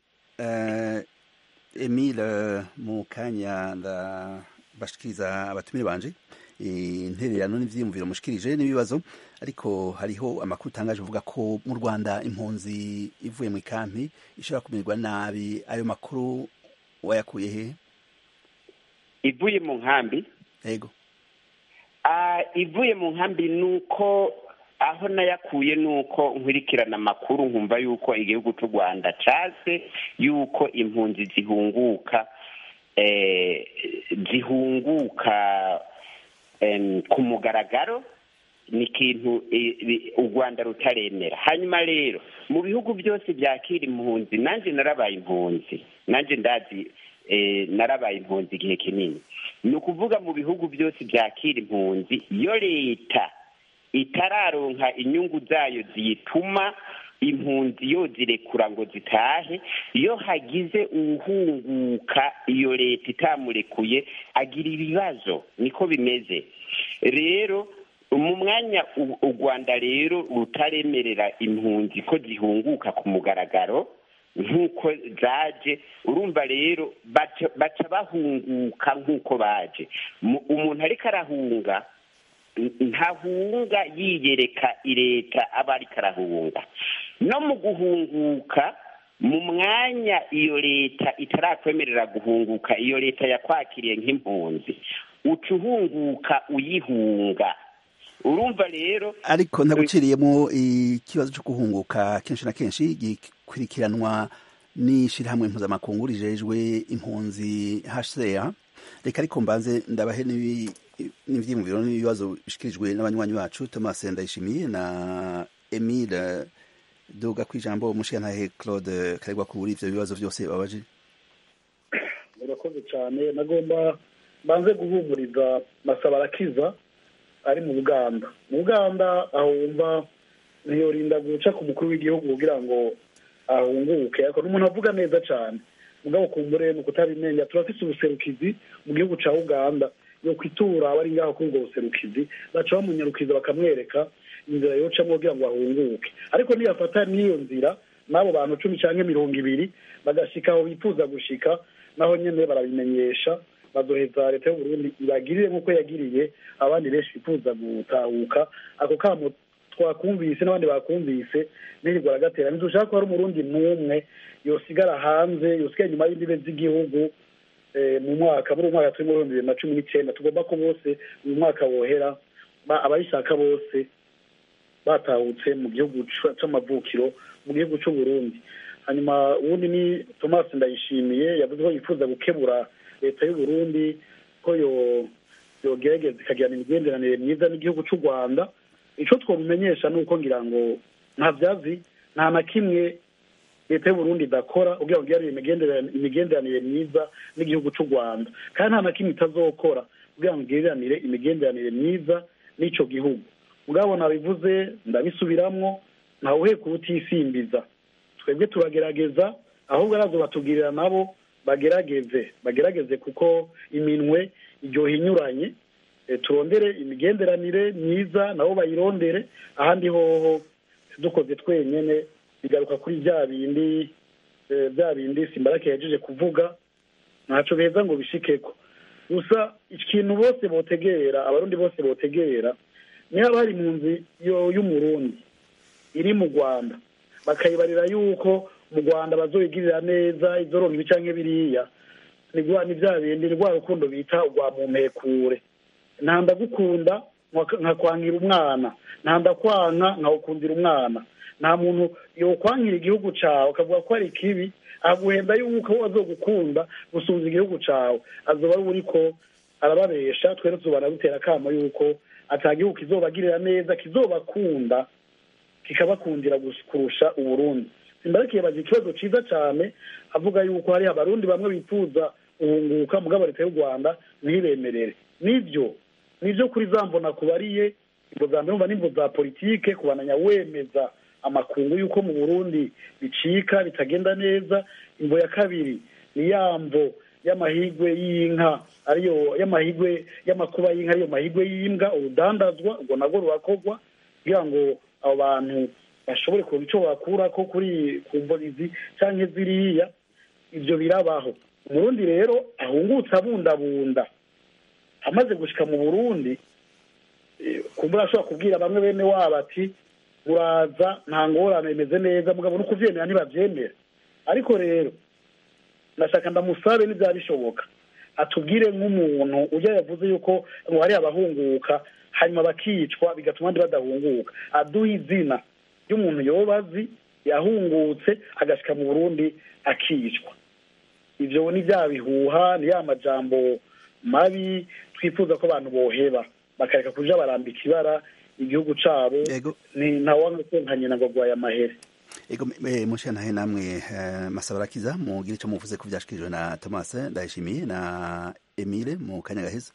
S1: emile mu kanya bashikiriza abatumire banje intererano n'ivyiyumviro mushikirije n'ibibazo ariko hariho amakuru utangaje uvuga ko mu Rwanda impunzi ivuye mu ikampi ishobora kumererwa nabi ayo makuru wayakuye he
S9: ivuye mu nkambi
S1: yego
S9: ivuye mu nkambi nuko aho nayakuye nuko nkurikirana amakuru nkumva yuko igihugu cy'u rwanda case yuko impunzi zihunguka zihunguka ku mugaragaro ni ikintu u rwanda rutaremera hanyuma rero mu bihugu byose byakira impunzi nanjye narabaye impunzi nanjye ndazi narabaye impunzi igihe kinini ni ukuvuga mu bihugu byose byakira impunzi iyo leta itararonka inyungu zayo ziyituma impunzi yo zirekura ngo zitahe iyo hagize uwuhunguka iyo leta itamurekuye agira ibibazo niko bimeze rero mu mwanya u rwanda rero rutaremerera impunzi ko zihunguka ku mugaragaro nk'uko zaje urumva rero baca bahunguka nk'uko baje umuntu ariko arahunga ntahunga yiyereka leta aba ariko arahunga no mu guhunguka mu mwanya iyo leta itarakwemerera guhunguka iyo leta yakwakiriye nk'impunzi uca uhunguka uyihunga urumva rero
S1: ariko ntaguciriyemo ikibazo cyo guhunguka kenshi na kenshi gikurikiranwa n'ishyirahamwe mpuzamakungu rijejwe impunzi hcr reka ariko mbanze ndabahe n'ibyiyumviro n'ibibazo bishyikirijwe n'abanywanyi bacu thomas ndayishimiye na emile duga ku ijambo umushingantahe claude karegwa kuri ibyo bibazo byose babaje
S2: murakoze cyane nagomba mbanze guhumuriza masaba arakiza ari mu buganda mu buganda aho wumva ntiyorinda guca ku mukuru w'igihugu kugira ngo ahunguke ariko n'umuntu avuga neza cyane mugabo kumbure ni ukutabimenya turafite ubuserukizi mu gihugu cya uganda yo kwitura abari ngaho kuri ubwo buserukizi baca bamunyarukiza bakamwereka inzira yocamo kugira ngo bahunguke ariko niyafata n'iyo nzira n'abo bantu cumi cyangwa mirongo ibiri bagashika aho bifuza gushika naho nyine barabimenyesha bazoheza leta y'uburundi ibagirire nk'uko yagiriye abandi benshi bifuza gutahuka ako kamo twakumvise n'abandi bakumvise ntirirwa aragatera ntidushaka ko hari umurundi n'umwe yosigara hanze yosigara inyuma y'imbibe z'igihugu mu mwaka muri uyu mwaka turimo ibihumbi bibiri na cumi n'icyenda tugomba ko bose uyu mwaka wohera abayishaka bose batahutse mu gihugu cy'amavukiro mu gihugu cy'u Burundi hanyuma ubundi ni thomas ndayishimiye yavuze ko yifuza gukebura leta y'u Burundi ko yogerageza ikagirana imigenderanire myiza n'igihugu cy'u rwanda icyo twamumenyesha ni uko ngira ngo nta byazi nta na kimwe leta y'u Burundi idakora kugira ngo igirane imigenderanire myiza n'igihugu cy'u rwanda kandi nta na kimwe itazokora kugira ngo igiriranire imigenderanire myiza n'icyo gihugu mugabo nabivuze ndabisubiramwo ntawuheka ubutisimbiza twebwe turagerageza ahubwo arazo batubwirira nabo bagerageze bagerageze kuko iminwe iryoha inyuranye turondere imigenderanire myiza nabo bayirondere ahandi hoho dukoze twenyine bigaruka kuri bya bindi bya bindi simbarake yajeje kuvuga ntacyo beza ngo bishikeko gusa ikintu bose botegera abarundi bose botegera niba hari impunzi y'umurundi iri mu rwanda bakayibarira yuko mu rwanda bazoyigirira neza izoronka ibi canke biriya ni bya bindi ni rwa rukundo bita urwa mumpekure nta ndagukunda nkakwangira umwana nta ndakwanka nkawukundira umwana nta muntu yokwankira igihugu cyawe akavuga ko ari kibi aguhenda yuko azogukunda gusubiza igihugu cyawe azoba ari uri ko arababesha twere tuzobana dutera akamo yuko atagihugu kizobagirira neza kizobakunda kikabakundira kurusha uburundi simbarakiye bagira ikibazo cyiza cyane avuga yuko hari abarundi bamwe bifuza guhunguka mugabo leta y'u rwanda ntibemerere nibyo nibyo kuri za mbona kubariye imbo za mbere n'imbo za politike kubananya wemeza amakungu y'uko mu burundi bicika bitagenda neza imbo ya kabiri ni ya mvo y'amahigwe y'inka ariyo y'amahigwe y'amakuba y'inka ariyo mahigwe y'imbwa urudandazwa ubwo nabwo rurakorwa kugira ngo abo bantu bashobore kuronka icyo bakura ko kuri ku mbonizi cyangwa ziriya ibyo birabaho umurundi rero ahungutse abundabunda amaze gushika mu burundi kumbura ashobora kubwira bamwe bene wabo ati muraza nta ngorane bimeze neza mugabo no kuvyemera ntibavyemera ariko rero ndashaka ndamusabe n'ibyaba bishoboka atubwire nk'umuntu ujya yavuze yuko ngo hari abahunguka hanyuma bakicwa bigatuma abandi badahunguka aduha izina ry'umuntu yoba azi yahungutse agashika mu burundi akicwa ibyo ni bya bihuha ni ya majambo mabi twifuza ko abantu boheba bakareka kuja barambika ibara igihugu cabo ni ntawanga konkanye na ngo agwaye amahere
S1: ego mushe nahe namwe masabarakiza mugire ico muvuze ko vyashikirijwe na Thomas ndayishimiye na Emile mu kanya gaheza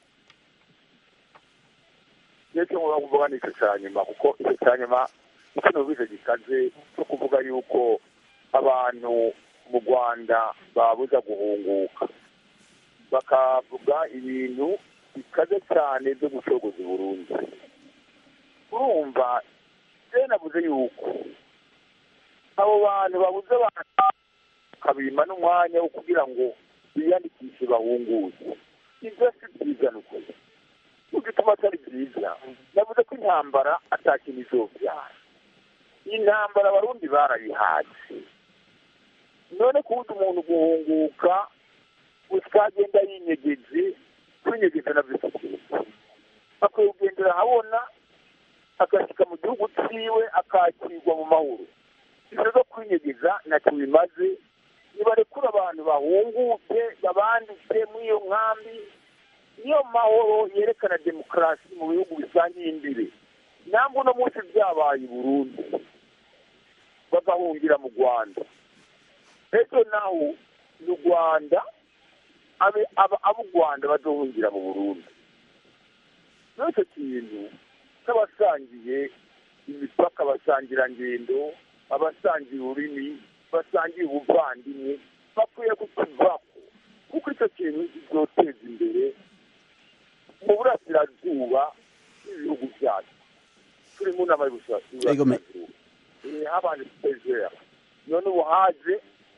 S3: nicyo nkora kuvuga nicyo cya nyuma kuko icyo cya nyuma icyo nubize gikaze cyo kuvuga yuko abantu mu rwanda babuza guhunguka bakavuga ibintu bikaze cyane byo gucogoza burundu urumva rero navuze yuko abo bantu babuze abantu bakabima n'umwanya wo kugira ngo biyandikishe bahunguze ibyo si byiza ni ukuri gituma atari byiza navuze ko intambara atakintu izobyara intambara abarundi barayihaje none kubuza umuntu guhunguka utagenda yinyegeze kwinyegeza na byo akwiye kugendera ahabona agashyika mu gihugu cyiwe akakirwa mu mahoro ibyo zo kwinyegeza ntacyo bimaze nibarekura abantu bahunguke babandike muri iyo nkambi niyo mahoro yerekana demokarasi mu bihugu bisangiye imbere ntabwo uno munsi byabaye i burundi bagahungira mu rwanda ejo naho ni u rwanda abo u rwanda bazohungira mu burundi n'icyo kintu cy'abasangiye imipaka abasangirangendo abasangiye ururimi basangiye ubuvandimwe bakwiye kukivaho kuko icyo kintu kizoteza imbere mu burasirazuba bw'ibihugu byacu turi mu nama y'uburasirazuba habanje pezera none ubu haje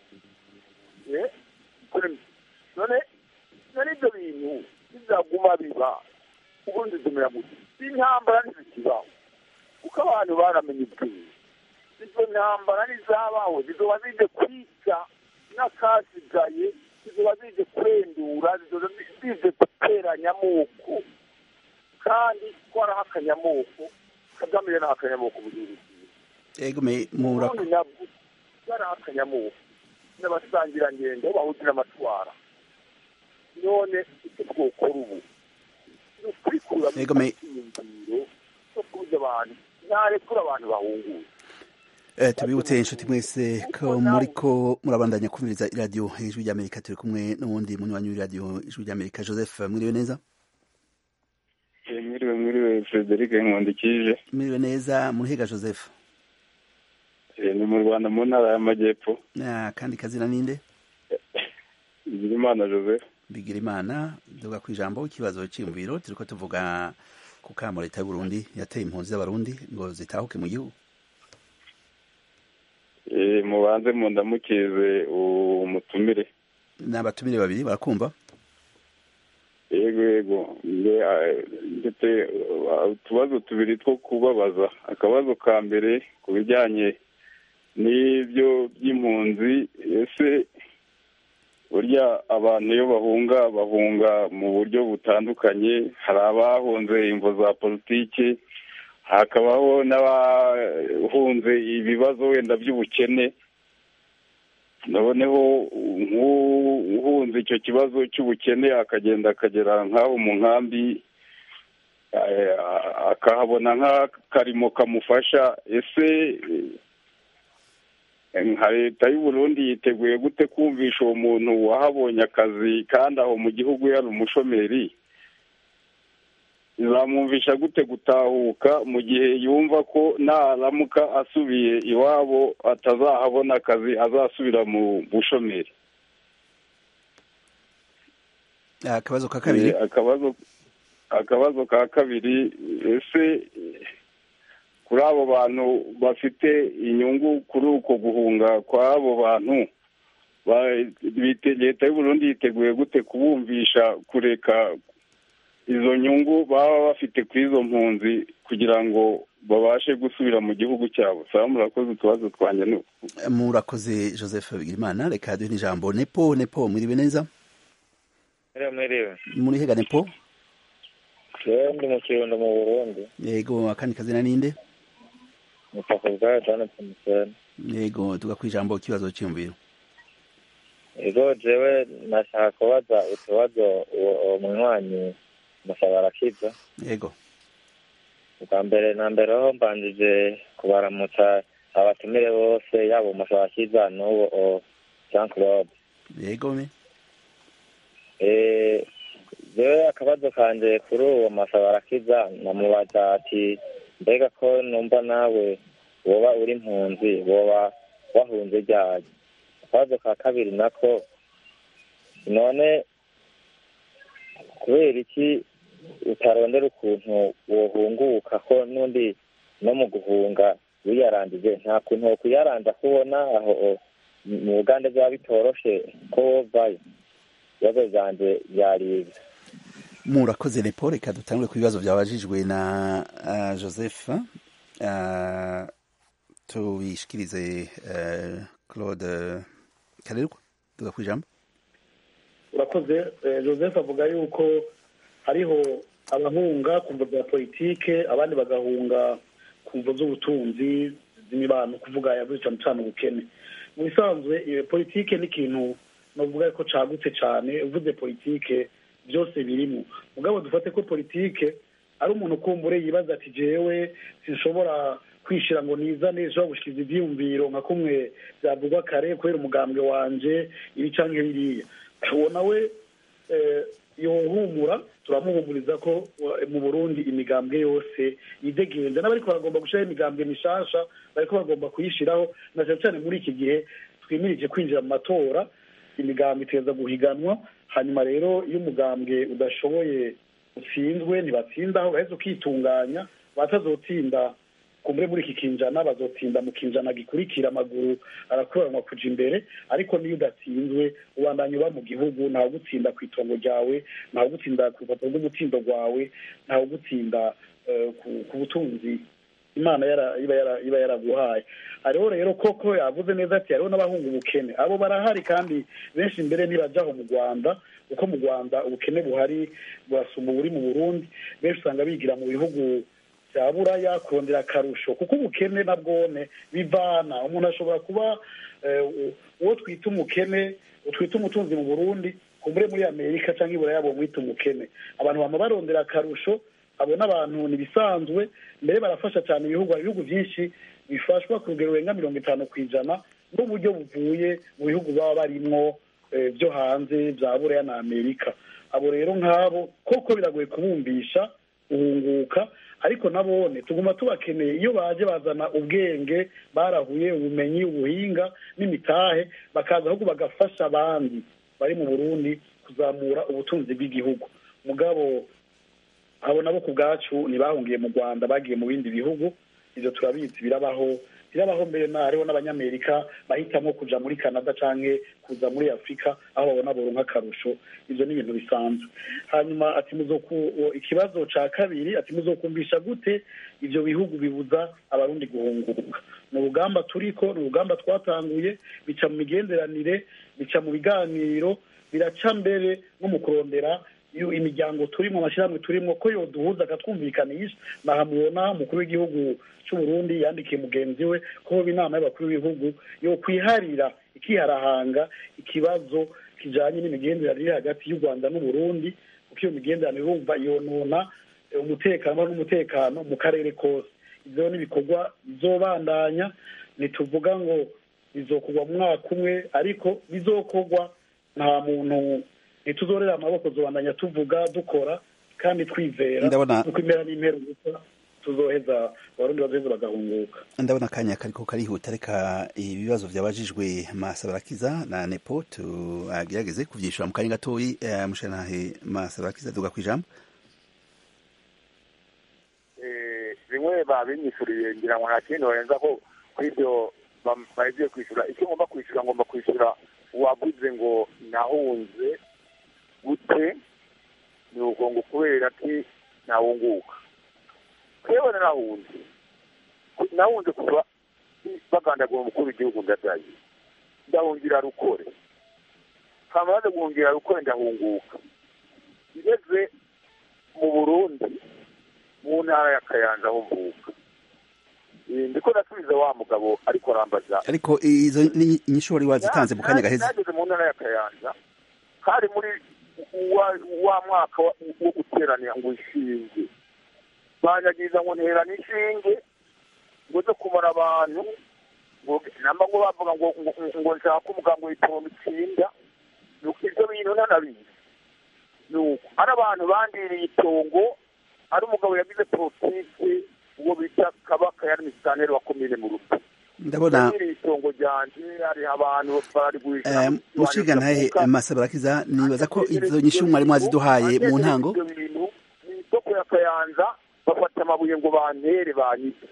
S3: none none ibyo bintu bizaguma biba ubundi dumera muti intambara ntizikibaho kuko abantu baramenye ubwenge izo ntambara ntizabaho zizoba zije kwica n'akasigaye zizoba zije kurendura zizoba zije guteranya amoko kandi twaraho akanyamoko kagame yaraho akanyamoko mu gihugu
S1: ego me mura
S3: ubundi nabwo yaraho akanyamoko n'abasangirangendo bahutira amatwara none icyo twokora ubu ni ukwikuramo
S1: Ego me-
S3: icyiyumviro cyo kubuza abantu ntarekura abantu bahunguye
S1: Eh, tubibutse inshuti mwese ko muriko murabandanya kumviriza iradiyo ijwi ry'amerika turi kumwe n'uwundi munywanyi w'iradiyo ijwi ry'amerika joseph mwiriwe neza
S10: mwiriwe mwiriwe frederic nkundikije
S1: mwiriwe neza murihiga joseph
S10: Eh, ni mu rwanda mu ntara y'amajyepfo
S1: Ah, kandi kazina ninde
S10: Bigirimana joseph
S1: bigira imana duga ku ijambo ikibazo cyiyumviro turiko tuvuga ku kamo leta y'uburundi yateye impunzi z'abarundi ngo zitahuke mu gihugu
S10: Eh, mubanze mundamukize umutumire
S1: n'abatumire babiri barakumva
S10: yego yego Nge- ah, ndetse ah, utubazo tubiri two kubabaza akabazo ka mbere ku bijyanye n'ibyo by'impunzi ese burya abantu iyo bahunga bahunga mu buryo butandukanye hari abahunze imvo za politiki hakabaho n'abahunze ibibazo wenda by'ubukene noneho nk'uhunze icyo kibazo cy'ubukene akagenda akagera nk'aho mu nkambi eh, akahabona nk'akarimo kamufasha ese eh, nka leta y'u Burundi yiteguye gute kumvisha uwo muntu wahabonye akazi kandi aho mu gihugu yari umushomeri izamwumvisha gute gutahuka mu gihe yumva ko naramuka asubiye iwabo atazahabona akazi azasubira mu bushomeri
S1: akabazo ka kabiri
S10: Eh, akabazo akabazo ka kabiri ese eh, kuri abo bantu bafite inyungu kuri uko guhunga kw'abo bantu ba- bite- leta y'u Burundi yiteguye gute kubumvisha kureka izo nyungu baba bafite kuri izo mpunzi kugira ngo babashe gusubira mu gihugu cyabo saba murakoze utubazo twanjye ni uku.
S1: murakoze joseph bigirimana reka duhe n'ijambo nepo nepo mwiriwe neza
S11: Mwiriwe mwiriwe.
S1: muri hega nepo
S11: Jewe ndi mu Kirundo mu Burundi.
S1: yego akandi kazina ninde
S11: Mutaka bwa Jonathan Museni.
S1: yego tuga kwijambo ikibazo cyiyumviro
S11: Ego jewe nashaka kubaza utubazo uwo uwo munywanyi musaba arakiza.
S1: yego
S11: Ubwa mbere na mbere ho mbanjije kubaramutsa abatumire bose yaba umusaba arakiza n'uwo o Jean Claude.
S1: yego me
S11: Eh, jewe akabazo kanje kuri uwo masaba arakiza namubaza ati mbega ko numva nawe woba uri impunzi woba wahunze ryari akabazo ka kabiri nako none kubera iki utarondera ukuntu wohunguka ko n'undi no mu guhunga wiyarandije nta kuntu wo kuyaranda kubona aho o- mu bugande byaba bitoroshe ko wovayo ibibazo byanje byaribwa
S1: murakoze nepo reka dutangure ku bibazo byabajijwe na uh, joseph uh, tubishikirize uh, claude karerwa tuga kwijambo
S2: urakoze eh, joseph avuga yuko hariho abahunga ku mvo za politike abandi bagahunga ku mvo z'ubutunzi z'imibano kuvuga yavuze cyane cyane ubukene mu bisanzwe iyo politike ni ikintu navuga ko cagutse cyane uvuze politike byose birimo mugabo dufate ko politike ari umuntu kumbure yibaza ati jewe sinshobora kwishira ngo nizane nshobora gushikiza ivyiyumviro nka kumwe byavugwa kare kubera umugambwe wanje ibi canke biriya uwo nawe eh, yohumura turamuhumuriza ko wa- mu burundi imigambwe yose yidegenza n'abariko baragomba gushiraho imigambwe mishasha bariko bagomba kuyishiraho na cyane cyane muri iki gihe twimirije kwinjira mu matora imigambwe iteza guhiganwa hanyuma rero iyo umugambwe udashoboye utsinzwe ntibatsindaho uraheza ukitunganya batazotsinda kumbure muri iki kinjana bazotsinda mu kinjana gikurikira amaguru arakuranwa kuja imbere ariko niyo udatsinzwe ubandanya uba mu gihugu ntawe ugutsinda ku itongo ryawe ntawe ugutsinda ku rupapuro rw'umutsindo rwawe ntawe ugutsinda eh, ku- ku butunzi imana yara- iba yara- iba yaraguhaye hariho rero koko yavuze neza ati hariho n'abahunga ubukene abo barahari kandi benshi mbere ntibajaho mu rwanda kuko mu rwanda ubukene buhari burasumba uburi mu burundi benshi usanga bigira mu bihugu bya buraya kurondera akarusho kuko ubukene na bwone bivana umuntu ashobora kuba eh, uwo twita umukene twita umutunzi mu burundi kumbure muri amerika cyangwa i buraya bomwita umukene abantu bama barondera akarusho abo n'abantu ntibisanzwe mbere barafasha cyane ibihugu hari ibihugu byinshi bifashwa ku rugero rurenga mirongo itanu ku ijana n'uburyo buvuye mu bihugu baba barimwo eh, byo hanze bya buraya na amerika abo rero nk'abo koko biragoye kubumvisha guhunguka ariko nabone tuguma tubakeneye iyo baje bazana ubwenge barahuye ubumenyi ubuhinga n'imitahe bakaza ahubwo bagafasha abandi bari mu burundi kuzamura ubutunzi bw'igihugu mugabo abo nabo ku bwacu ntibahungiye mu rwanda bagiye mu bindi bihugu ibyo turabizi birabaho birabaho mbere na hariho n'abanyamerika bahitamo kuja muri canada canke kuza muri afurika aho babona boronka akarusho ivyo ni ibintu bisanzwe hanyuma ati muzoku ikibazo ca kabiri ati muzokumvisha gute ivyo bihugu bibuza abarundi guhunguka ni urugamba turiko ni urugamba twatanguye bica mu migenderanire bica mu biganiro biraca mbere no mu kurondera iyo imiryango turimo amashyirahamwe turimo ko yoduhuza akatwumvikanisha nahamubona umukuru w'igihugu cy'u Burundi yandikiye mugenzi we ko hoba inama y'abakuru b'ibihugu yo kwiharira ikiharahanga ikibazo kijanye n'imigenderanire iri hagati y'u Rwanda n'u Burundi kuko iyo migenderanire urumva yonona umutekano n'umutekano mu karere kose ivyo n'ibikorwa bizobandanya ntituvuga ngo bizokorwa mu mwaka umwe ariko bizokorwa nta muntu ntituzorera amaboko zobandanya tuvuga dukora kandi twizera
S1: Ndabona-
S2: nuko impera n'impera gusa tuzoheza abarundi bazoheza bagahunguka
S1: ndabona akanya kariko karihuta reka ibibazo vyabajijwe masabarakiza na nepo tugerageze kuvyishura mu kanya gatoyi eh, mushanahe masabarakiza duga kwijambo
S3: Eh, bimwe babinyishyuriye ngira ngo nta kindi barenza ko kuri ibyo bam- bahejeje kwishyura icyo ngomba kwishyura ngomba kwishyura uwaguze ngo nahunze gute ni uko ngo kubera ati ntawunguka yewe narahunze nahunze kuva bagandagura umukuru w'igihugu ndadaye ndahungira rukore hama maze guhungira rukore ndahunguka ngeze mu burundi mu ntara ya kayanza aho mvuka Eh, ndiko nasubiza wa mugabo ariko arambaza
S1: ariko izo ni inyishu wari wazitanze mu kanya gaheze
S3: nageze mu ntara ya kayanza hari muri wa, wa mwaka wa- wo guteranira ngo ishinge banyagiza ngo nterana inshinge ngo zo kumara abantu ngo namba ngo bavuga ngo ngo- ngo nshaka umugambi w'itongo itsinda nuko ivyo bintu ntanabizi nuko ari abantu bandiriye itongo ari umugabo yagize politike uwo bita kabaka yari misitaneri wa komine mu rugo
S1: ndabona
S3: yandiriye itongo ryanje hari abantu bararigurisha
S1: eh, mushiga ntahe masabarakiza nibaza ko izo nyishu mwari mwaziduhaye mu ntango
S3: ibyo bintu mu isoko ya kayanza bafata amabuye ngo bantere banyitse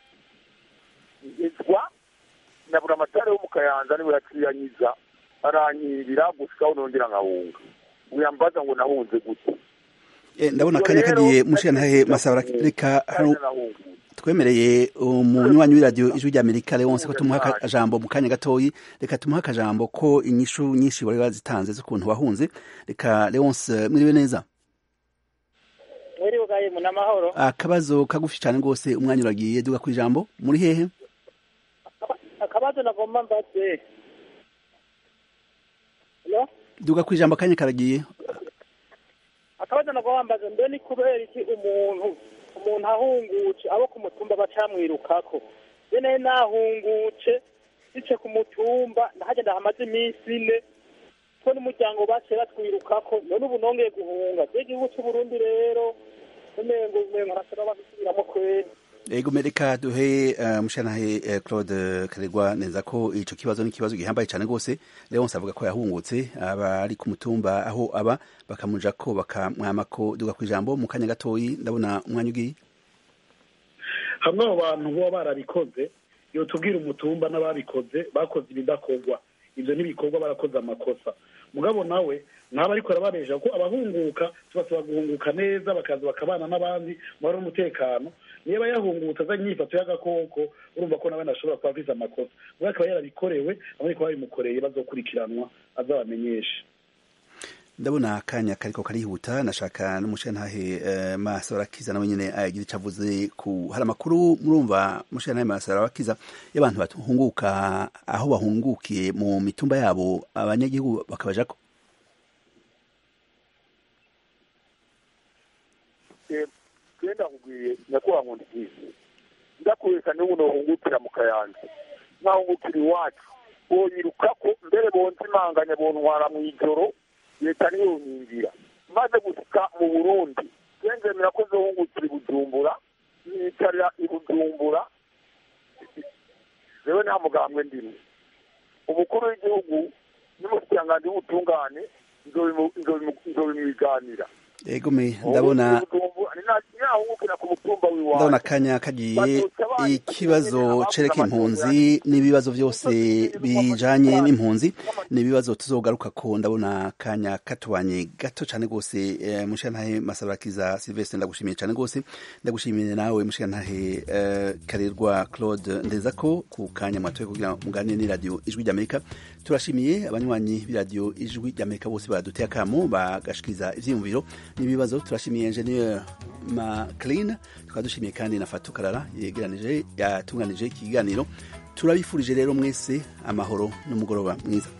S3: ngizwa na buri amatara yo mu kayanza niwe yaciyanyiza arankirira gushikaho nongera nkahunga uyambaza ngo nahunze gute
S1: Eh, ndabona akanya kagiye mushiga ntahe masabarakiza reka hano twemereye umunywanyi w'iradiyo ijwi rya amerika leonse ko tumuha akajambo mu kanya gatoyi reka tumuha akajambo ko inyishu nyinshi wari wazitanze z'ukuntu wahunze reka leonse mwiriwe neza
S12: mwiriwe gaye mu n'amahoro
S1: akabazo kagufi cyane rwose umwanya uragiye duga ku ijambo muri hehe
S12: akabazo nagomba mbaze Hello?
S1: duga ku ijambo akanya karagiye
S12: akabazo nagomba mbaze mbe ni kubera iki umuntu umuntu ahungutse abo ku mutumba bacamwirukako bene nahungutse bice ku mutumba ndahagenda hamaze iminsi ine ko n'umuryango baciye batwirukako none ubu nongeye guhunga je igihugu c'uburundi rero umengo umengo ntasaba babisubiramo kweri
S1: ego mereka duhe uh, mushanahe uh, claude karegwa neza ko ico kibazo ni ikibazo gihambaye cyane rwose leonse avuga ko yahungutse aba ari ku mutumba aho aba bakamuja ko bakamwamako duga ku ijambo mu kanya gatoyi ndabona umwanya ugiye
S2: hamwe abo bantu baba barabikoze iyo tubwira umutumba n'ababikoze bakoze ibidakorwa ibyo n'ibikorwa barakoze amakosa mugabo nawe ntaba ariko arabaresha ko abahunguka tubasaba guhunguka neza bakaza bakabana n'abandi mu mahoro n'umutekano niba yahungutse azanye imyifato y'agakoko urumva ko nawe ntashobora kuba avize amakosa ubwo akaba yarabikorewe abandi ko babimukoreye bazokurikiranwa azabamenyeshe
S1: ndabona akanya kariko karihuta nashaka n'umushantahe uh, masabarakiza nawe nyene agira ico avuze ku hari amakuru murumva mushantahe masabarakiza y'abantu bahunguka aho bahungukiye mu mitumba yabo abanyagihugu bakabajako
S3: genda nkubwiye nyakubahwa nkunda ikizi ndakwereka n'ubu nohungukira mu kayanza nkahungukira iwacu boyiruka ko mbere bonza imanganya bontwara mu ijoro leta niyo nkingira maze gushika mu burundi genzemera ko zohungukira i bujumbura nicarira i bujumbura rewe nta mugambwe ndimo umukuru w'igihugu n'umushikiranganji w'ubutungane nzobimwiganira
S1: egome ndabona
S3: ninahungukira ku mutumba w'iwacu
S1: ndabona akanya kagiye ikibazo cereka impunzi n'ibibazo byose bijanye n'impunzi ni ibibazo tuzogaruka ko ndabona akanya katubanye gato cyane rwose eh, mushikantahe masabarakiza silvestre ndagushimiye cyane rwose ndagushimiye nawe mushikantahe eh, karerwa claude ndezako ku kanya mwatoye kugira muganire n'iradiyo ijwi ry'amerika turashimiye abanywanyi b'iradiyo ijwi ry'amerika bose baduteye akamo bagashikiriza ivyiyumviro n'ibibazo turashimiye ingenieur maclean tukaba dushimiye kandi na fatu karara yegeranije yatunganije iki kiganiro turabifurije rero mwese amahoro n'umugoroba mwiza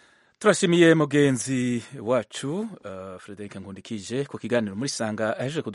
S13: turashimiye mugenzi wacu uh, frederic nkundikije ku kiganiro muri sanga aheje